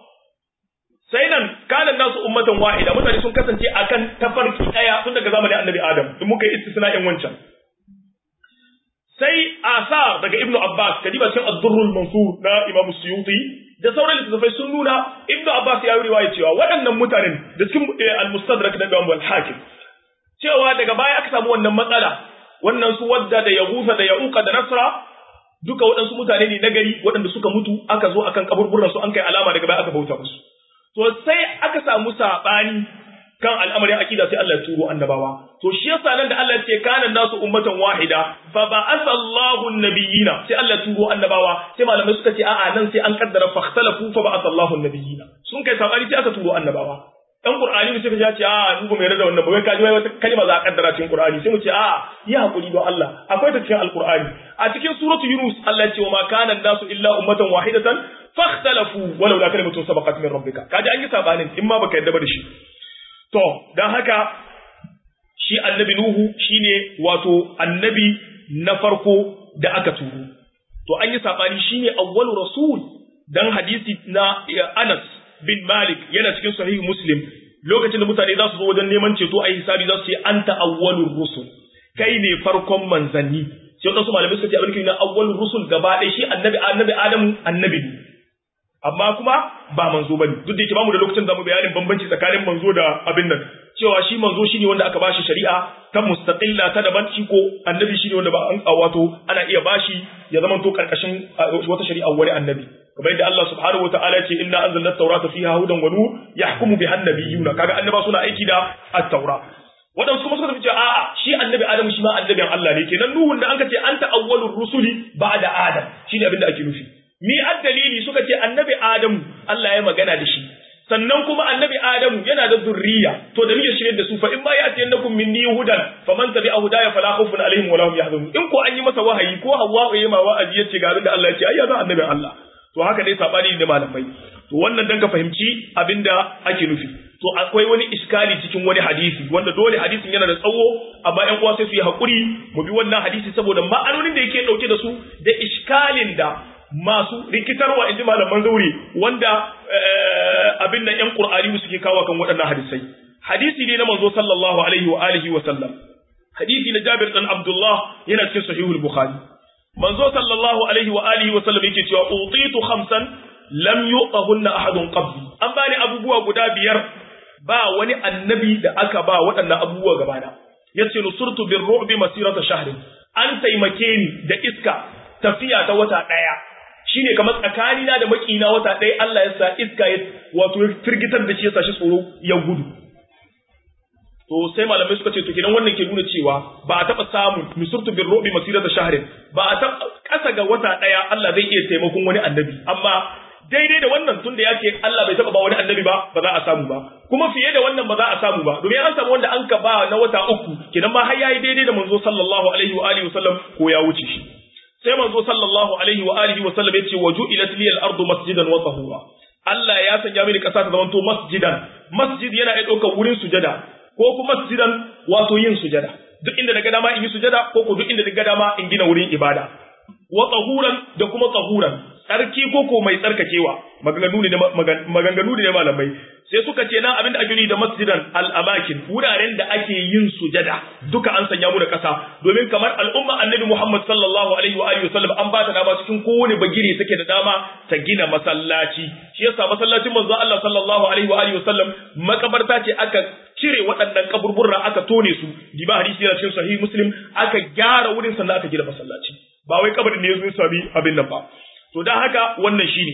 sai nan kanan nasu ummatan wahida mutane sun kasance akan tafarki daya tun daga zamanin annabi adam in muka yi istisna'in wancan sai asar daga ibnu abbas kadiba cikin ad-durrul mansur na imam suyuti da sauran littattafai sun nuna ibnu abbas ya yi riwaya cewa waɗannan mutanen da cikin al-mustadrak na Imam al-Hakim cewa daga baya aka samu wannan matsala wannan su wadda da yahusa da yauka da nasra duka waɗansu mutane ne na gari waɗanda suka mutu aka zo akan kaburburan su an kai alama daga baya aka bauta musu to sai aka samu sabani kan al'amarin akida sai Allah ya turo annabawa to shi yasa nan da Allah ya ce kana nasu ummatan wahida fa ba'atha Allahu an-nabiyina sai Allah ya turo annabawa sai malamai suka ce a'a nan sai an kaddara fa ikhtalafu fa ba'atha Allahu an-nabiyina sun kai sabani sai aka turo annabawa dan Qur'ani ne sai ka ce a mu ba mai rada wannan ba wai kaji wai wata kalma za a kaddara cikin Qur'ani sai mu ce a yi hakuri don Allah akwai ta cikin Al-Qur'ani a cikin suratu Yunus Allah ya ce wa ma kana nasu illa ummatan wahidatan fakhtalafu walau la kalimatun sabaqat min rabbika kaji an yi sabanin in ma baka yadda ba da shi to dan haka shi annabi Nuhu shine wato annabi na farko da aka turo to an yi sabani shine awwalu rasul dan hadisi na Anas bin Malik yana cikin sahihu Muslim lokacin da mutane za su zo wajen neman ceto a hisabi za su ce anta awwalur rusul kai ne farkon manzanni sai wadansu malamai suka ce abin na awwalur rusul gaba ɗaya shi annabi annabi Adamu annabi ne amma kuma ba manzo bane duk da yake bamu da lokacin da mu bayanin bambanci tsakanin manzo da abin nan cewa shi manzo shine wanda aka bashi shari'a ta mustaqilla ta daban shi ko annabi shine wanda ba an wato ana iya bashi ya zama to karkashin wata shari'a wani annabi kamar yadda Allah subhanahu wataala ya ce inna anzalna at-taurata fiha hudan wa nur yahkumu biha an-nabiyuna kaga annaba suna aiki da at-taura wadansu kuma suka ce a'a shi annabi Adam shi ma annabin Allah ne kenan Nuhun da an ce anta awwalur rusuli ba'da Adam shine abin da ake nufi mi dalili suka ce annabi Adamu Allah ya magana da shi sannan kuma annabi Adamu yana da zurriya to da muke shirye da su fa in ba ya ce yannakum minni hudan faman tabi'a hudaya fala khawfun alaihim wala hum yahzanun in ko an yi masa wahayi ko Hawwa ya ma wa'azi yace ga abin da Allah ya ce ai ya zan annabin Allah to haka dai sabani ne malamai to wannan dan ka fahimci abinda ake nufi to akwai wani iskali cikin wani hadisi wanda dole hadisin yana da tsawo amma ƴan uwa sai su yi hakuri mu bi wannan hadisi saboda ma'anonin da yake dauke da su da iskalin da masu rikitarwa inji malaman zauri wanda abin nan ƴan qur'ani suke kawo kan waɗannan hadisai hadisi ne na manzo sallallahu alaihi wa alihi wa sallam hadisi na Jabir dan Abdullah yana cikin sahihul Bukhari manzo sallallahu alaihi wa alihi wa sallam yake cewa utitu khamsan lam yuqahunna ahadun qabli an bani abubuwa guda biyar ba wani annabi da aka ba waɗannan abubuwa gabana yace nusurtu bir ru'bi masirata shahrin an taimake ni da iska tafiya ta wata daya shine kamar tsakanina da makina wata daya Allah ya sa iska ya wato ya firgitar da shi ya sa shi tsoro ya gudu to sai malamai suka ce to kenan wannan ke nuna cewa ba a taba samun misurtu bin robi masirata shahrin ba a taba kasa ga wata daya Allah zai iya taimakon wani annabi amma daidai da wannan tunda ya ce Allah bai taba ba wani annabi ba ba za a samu ba kuma fiye da wannan ba za a samu ba domin an samu wanda an ka ba na wata uku kenan ma har yayi daidai da manzo sallallahu alaihi wa alihi wasallam ko ya wuce shi sai manzo sallallahu alaihi wa alihi wasallam ya ce waju ila liyal ardu masjidan wa tahura Allah ya sanya mini kasa ta zamanto masjidan masjid yana iya ɗaukar wurin sujada ko kuma masjidan wato yin sujada duk inda daga dama in yi sujada ko ko duk inda daga dama in gina wurin ibada wa tahuran da kuma tahuran tsarki ko ko mai tsarkakewa maganganu ne maganganu ne malamai sai suka ce nan abinda ake da masjidan al-amakin wuraren da ake yin sujada duka an sanya mu da kasa domin kamar al'umma annabi Muhammad sallallahu alaihi wa alihi wasallam an ba ta dama cikin kowane bagire take da dama ta gina masallaci shi yasa masallacin manzo Allah sallallahu alaihi wa alihi wasallam makabarta ce aka cire waɗannan kaburburra aka tone su diba hadisi yana cikin sahih muslim aka gyara wurin sannan aka gina masallaci ba wai kabarin ne yazo ya sami abin nan ba to dan haka wannan shine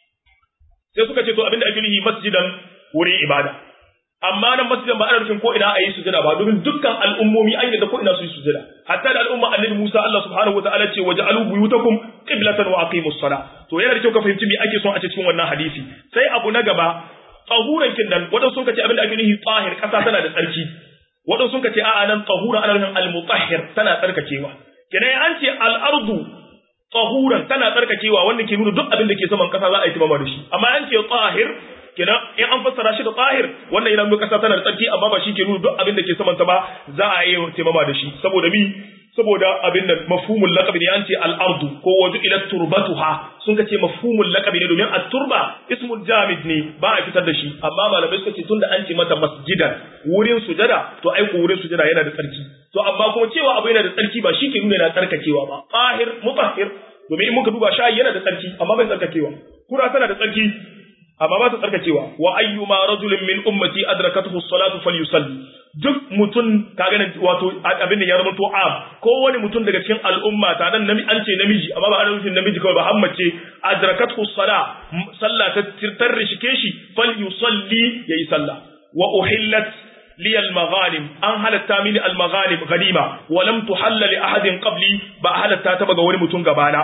sai suka ce to abinda ake nufi masjidan wurin ibada amma nan masjidan ba ana nufin ko ina a yi sujada ba domin dukkan al'ummomi an yadda ko ina su yi sujada hatta da al'umma annabi Musa Allah subhanahu wa ta'ala ce waja'alu buyutakum qiblatan wa aqimus sala to yana da kyau ka fahimci me ake son a cikin wannan hadisi sai abu na gaba tsahuran kin nan wadansu sun ce abinda ake nufi tsahir kasa tana da tsarki wadansu sun ce a'a nan tsahura ana nufin al-mutahhir tana tsarkakewa kenan an ce al-ardu tsahuran tana tsarkakewa wanda ke nuna duk abin da ke saman kasa za a yi timama da shi amma an ce tsahir kenan in an fassara shi da tsahir wannan yana nuna kasa tana da tsarki amma ba shi ke nuna duk abin da ke saman ta ba za a yi timama da shi saboda mi saboda abin nan mafhumul laqab ne an ce al-ardu ko waju ila turbatuha sun ka ce mafhumul laqab ne domin at-turba ismul jamid ne ba a fitar da shi amma malamai suka ce tunda an ce mata masjidan wurin sujada to ai ko wurin sujada yana da tsarki to amma kuma cewa abu yana da tsarki ba shi ke nuna yana tsarkakewa ba tahir mutahhir domin in muka duba shayi yana da tsarki amma bai tsarkakewa kura tana da tsarki amma ba ta tsarkacewa wa ayyuma rajulin min ummati adrakathu as-salatu falyusalli duk mutum ka ganin wato abin da ya zama to am ko wani mutum daga cikin al'umma ta dan nami an ce namiji amma ba ana nufin namiji kawai ba hammace adrakathu as-sala sallah ta tarrishike shi falyusalli yayi sallah wa uhillat li al-maghanim an halatta mini al-maghanim ganima wa lam tuhalla li ahadin qabli ba halatta ta ga wani mutum gabana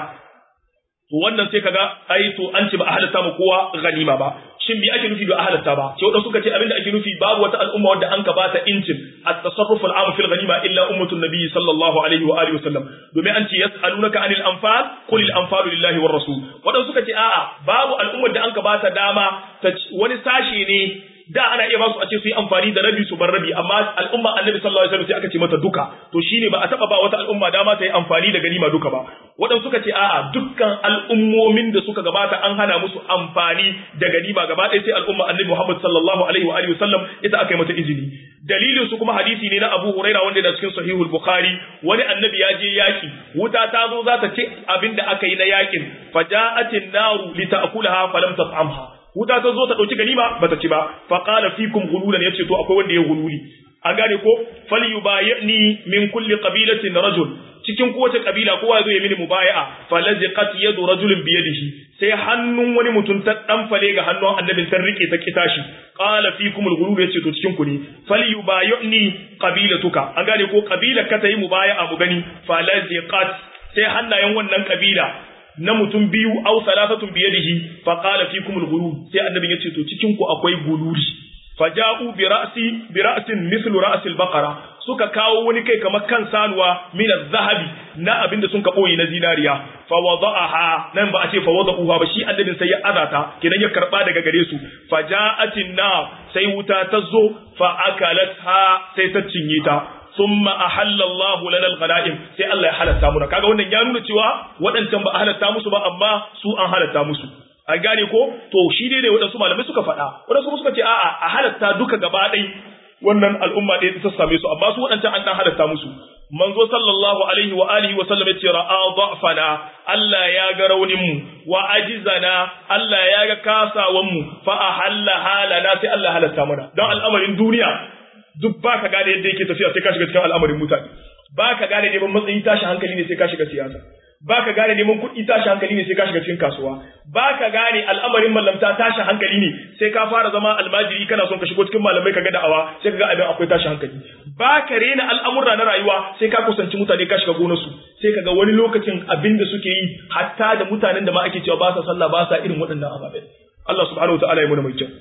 to wannan sai kaga ai to an ce ba a halatta mu kowa ganima ba shin me ake nufi da a halatta ba sai wadanda suka ce abinda ake nufi babu wata al'umma wadda an ka bata incin at-tasarruf al-am fil ghanima illa ummatun nabiy sallallahu alaihi wa alihi wasallam domin an ce yas'alunaka anil anfal qul al-anfalu lillahi war rasul wadanda suka ce a'a babu al'ummar da an ka bata dama ta wani sashe ne da ana iya basu a ce su yi amfani da rabi su bar rabi amma al'umma annabi sallallahu alaihi wasallam sai aka ce mata duka to shine ba a taba ba wata al'umma dama ta yi amfani da ganima duka ba waɗanda suka ce a'a dukkan al'ummomin da suka gabata an hana musu amfani da ganima gaba ɗaya sai al'umma annabi Muhammad sallallahu alaihi wa alihi wasallam ita aka yi mata izini dalilin su kuma hadisi ne na Abu Huraira wanda yana cikin Sahihul Bukhari wani annabi ya je yaki wuta ta zo za ta ce abin da aka yi na yakin faja'atin naru lita'kulaha falam tat'amha wuta ta zo ta dauki ganima bata ci ba fa qala fikum ghululan yace to akwai wanda ya gululi an gane ko falyubayni min kulli qabilatin rajul cikin kowace kabila kowa zo ya mini mubaya'a falaziqat yadu rajulin bi yadihi sai hannun wani mutum ta dan fale ga hannun annabin ta rike ta kita shi qala fikum al-ghulul yace to cikin ku ne falyubayni qabilatuka an gane ko kabila ka ta yi mubaya'a mu gani falaziqat sai hannayen wannan kabila na mutum biyu au salatatun biyadihi fa qala fikum al-ghulul sai annabi yace to cikin ku akwai guluri faja'u bi ra'si bi ra'sin mithlu ra'si al-baqara suka kawo wani kai kamar kan sanuwa min az-zahabi na abinda sun ka boye na zinariya fa wada'aha nan ba a ce fa wada'uha ba shi annabin sai ya azata kidan ya karba daga gare su faja'atin na sai wuta ta zo fa akalatha sai ta cinye ta thumma ahalla Allah lana al-ghanaim sai Allah ya halatta mu kaga wannan ya nuna cewa waɗancan ba a halatta musu ba amma su an halatta musu an gane ko to shi dai ne waɗansu malamai suka faɗa waɗansu suka ce a'a a halatta duka gaba ɗai wannan al'umma ɗaya ta same su amma su waɗancan an ɗan halatta musu manzo sallallahu alaihi wa alihi wa sallam yace ra'a dha'fana Allah ya ga raunin mu wa ajizana Allah ya ga kasawan mu fa ahalla halana sai Allah halatta mana don al'amarin duniya duk ba ka gane yadda yake tafiya sai ka shiga cikin al'amarin mutane ba ka gane neman matsayi tashi hankali ne sai ka shiga siyasa ba ka gane neman kuɗi tashi hankali ne sai ka shiga cikin kasuwa ba ka gane al'amarin mallamta tashi hankali ne sai ka fara zama almajiri kana son ka shigo cikin malamai ka ga da'awa sai ka ga abin akwai tashi hankali ba ka rena al'amurra na rayuwa sai ka kusanci mutane ka shiga gonarsu sai ka ga wani lokacin abin da suke yi hatta da mutanen da ma ake cewa ba sa sallah ba sa irin waɗannan ababen Allah subhanahu wa ta'ala ya muna mai kyau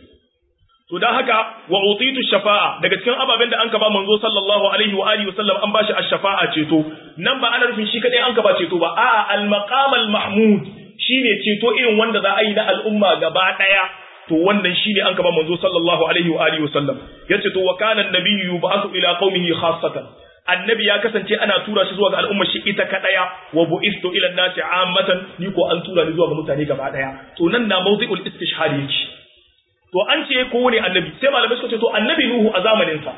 To dan haka wa utitu shafa'a daga cikin ababen da an ka ba manzo sallallahu alaihi wa alihi wasallam an bashi ash-shafa'a ceto nan ba ana nufin shi kadai an ka ba ceto ba a'a al-maqam al-mahmud shine ceto irin wanda za a yi na al'umma gaba daya to wannan shine an ka ba manzo sallallahu alaihi wa alihi wasallam yace to wa kana an-nabiyyu yub'athu ila qaumihi khassatan annabi ya kasance ana tura shi zuwa ga al'ummar shi ita kadaya wa bu'istu ila an-nasi ammatan ni ko an tura ni zuwa ga mutane gaba daya to nan na mawdi'ul istishhad yake to an ce kowane annabi sai malamai suka ce to annabi nuhu a zamaninsa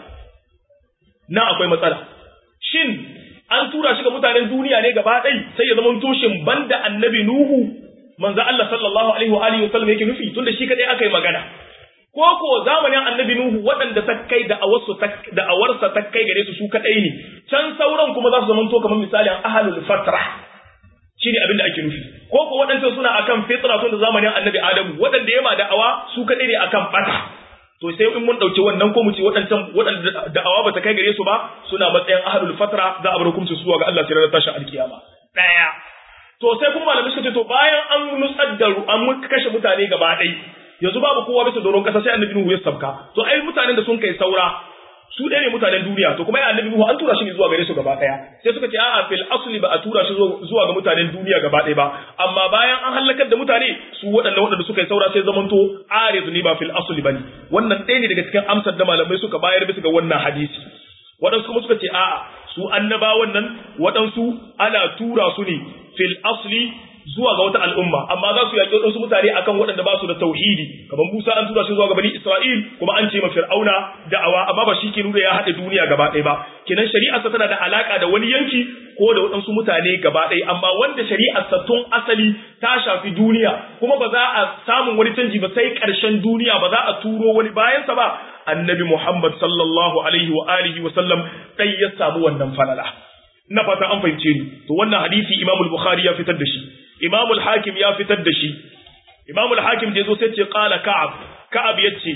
na akwai matsala shin an tura shi ga mutanen duniya ne gaba ɗai sai ya zama toshin banda annabi nuhu manzo Allah sallallahu alaihi wa alihi wasallam yake nufi tunda shi kadai aka yi magana ko ko zamanin annabi nuhu waɗanda ta kai da awarsu da awarsa ta kai gare su su kadai ne can sauran kuma za su zama to kamar misalin ahlul fatra shi ne abin da ake nufi ko ko waɗancan suna akan fitra tun da zamanin annabi adamu waɗanda yama da'awa su kaɗai ne akan ɓata to sai in mun ɗauki wannan ko mu ce waɗancan waɗanda da'awa ba ta kai gare su ba suna matsayin ahlul fatra za a bar hukunci su zuwa ga Allah sai ranar tashin alkiyama ɗaya to sai kuma malamai suka ce to bayan an nutsar da an kashe mutane gaba ɗai yanzu babu kowa bisa doron ƙasa sai annabi Nuhu ya sabka to ai mutanen da sun kai saura su ɗaya ne mutanen duniya to kuma ya annabi Nuhu an tura shi ne zuwa gare su gaba ɗaya sai suka ce a'a fil asli ba a tura shi zuwa ga mutanen duniya gaba ɗaya ba amma bayan an halakar da mutane su waɗannan waɗanda suka yi saura sai zamanto arizu ne ba fil asli bane wannan ɗaya ne daga cikin amsar da malamai suka bayar bisa ga wannan hadisi waɗansu kuma suka ce a'a su annabawan nan waɗansu ana tura su ne fil asli zuwa ga wata al'umma amma za su yaƙi wasu mutane akan waɗanda ba su da tauhidi kamar Musa an tura shi zuwa ga bani Isra'il kuma an ce ma Fir'auna da'awa amma ba shi ke nuna ya haɗe duniya gaba ɗaya ba kenan shari'arsa tana da alaka da wani yanki ko da waɗansu mutane gaba ɗaya amma wanda shari'arsa tun asali ta shafi duniya kuma ba za a samun wani canji ba sai ƙarshen duniya ba za a turo wani bayansa ba annabi Muhammad sallallahu alaihi wa alihi wa sallam dai ya samu wannan falala ina fata an fahimce ni to wannan hadisi Imam al-Bukhari ya fitar da shi Imam al-Hakim ya fitar da shi Imam al-Hakim da yazo sai ce qala Ka'ab Ka'ab yace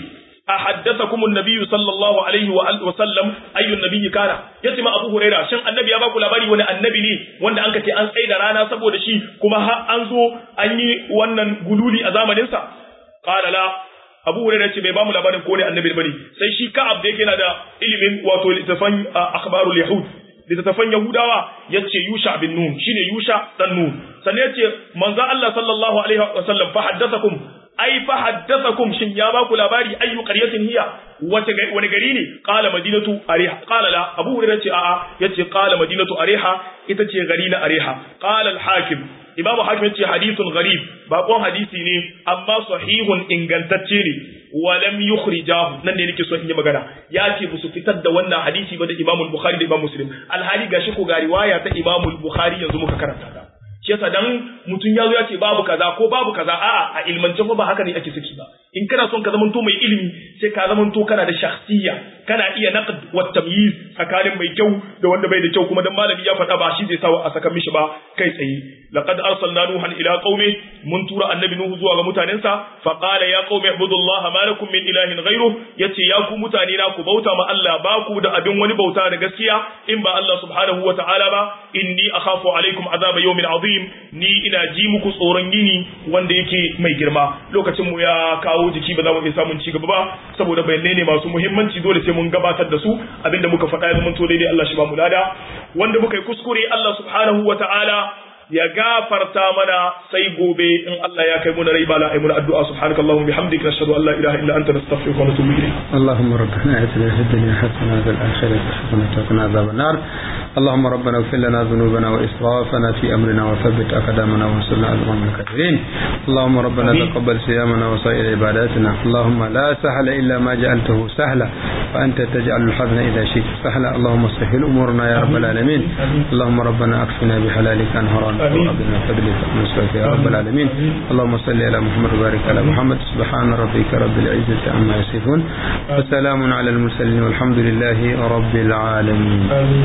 أحدثكم النبي صلى الله عليه وسلم أي النبي كان يتما أبو هريرة شن النبي يا باكو لباري وانا النبي ني وانا أنك تي أن سيدا رانا سبو دشي كما ها أنزو أني وانا قلولي أزام ننسى قال لا Abu Hurairah ce bai bamu labarin ko ne annabi bane sai shi Ka'ab da yake na da ilimin wato littafan akhbarul yahud littafan yahudawa yace Yusha bin Nun shine Yusha dan Nun sannan yace manzo Allah sallallahu alaihi wasallam fa haddathakum ai fa haddathakum shin ya ba ku labari ayu qaryatin hiya wace wani gari ne qala madinatu ariha qala la abu hurairah ce a'a yace qala madinatu ariha ita ce gari na ariha qala al hakim imam hakim yace hadithun gharib bakon hadisi ne amma sahihun ingantacce ne walam yukhrijahu nan ne nake so in yi magana ya ce ba su fitar da wannan hadisi ba da imam bukhari da imam muslim alhali gashi ko ga riwaya ta imam bukhari yanzu muka karanta ta shi yasa dan mutum ya zo ya ce babu kaza ko babu kaza a'a a ilmance fa ba haka ne ake saki ba in kana son ka zamanto mai ilimi sai ka zamanto kana da shakhsiyya kana iya naqd wa tamyiz tsakanin mai kyau da wanda bai da kyau kuma dan malami ya faɗa ba shi zai sawa a saka mishi ba kai tsaye laqad arsalna nuhan ila qaumi mun tura annabi nuhu zuwa ga mutanensa fa qala ya qaumi ibudullaha ma lakum min ilahin ghayru yace ya ku mutane na ku bauta ma Allah ba ku da abin wani bauta da gaskiya in ba Allah subhanahu wa ta'ala ba inni akhafu alaikum azaba yawmin azim ni ina ji muku tsoron yini wanda yake mai girma lokacin mu ya kawo jiki ba za mu iya samun ci gaba ba saboda bayanai ne masu muhimmanci dole sai mun gabatar da su abinda muka faɗa ya zama to daidai Allah shi ba mu lada wanda muka yi kuskure Allah subhanahu wa ta'ala ya gafarta mana sai gobe in Allah ya kai mu rai bala ai mun addu'a subhanakallahumma bihamdika nashhadu an la ilaha illa anta nastaghfiruka wa natubu ilayk اللهم ربنا اتنا في الدنيا حسنه وفي الاخره حسنه وقنا عذاب النار اللهم ربنا اغفر لنا ذنوبنا واسرافنا في امرنا وثبت اقدامنا وانصرنا على القوم الكافرين اللهم ربنا تقبل صيامنا وسائر عباداتنا اللهم لا سهل الا ما جعلته سهلا وانت تجعل الحزن اذا شئت سهلا اللهم سهل امورنا يا رب العالمين اللهم ربنا اكفنا بحلالك عن حرامك وقبلنا فضلك ونصرك يا رب العالمين اللهم صل على محمد وبارك على محمد سبحان ربك رب العزه عما يصفون وسلام على المرسلين والحمد لله رب العالمين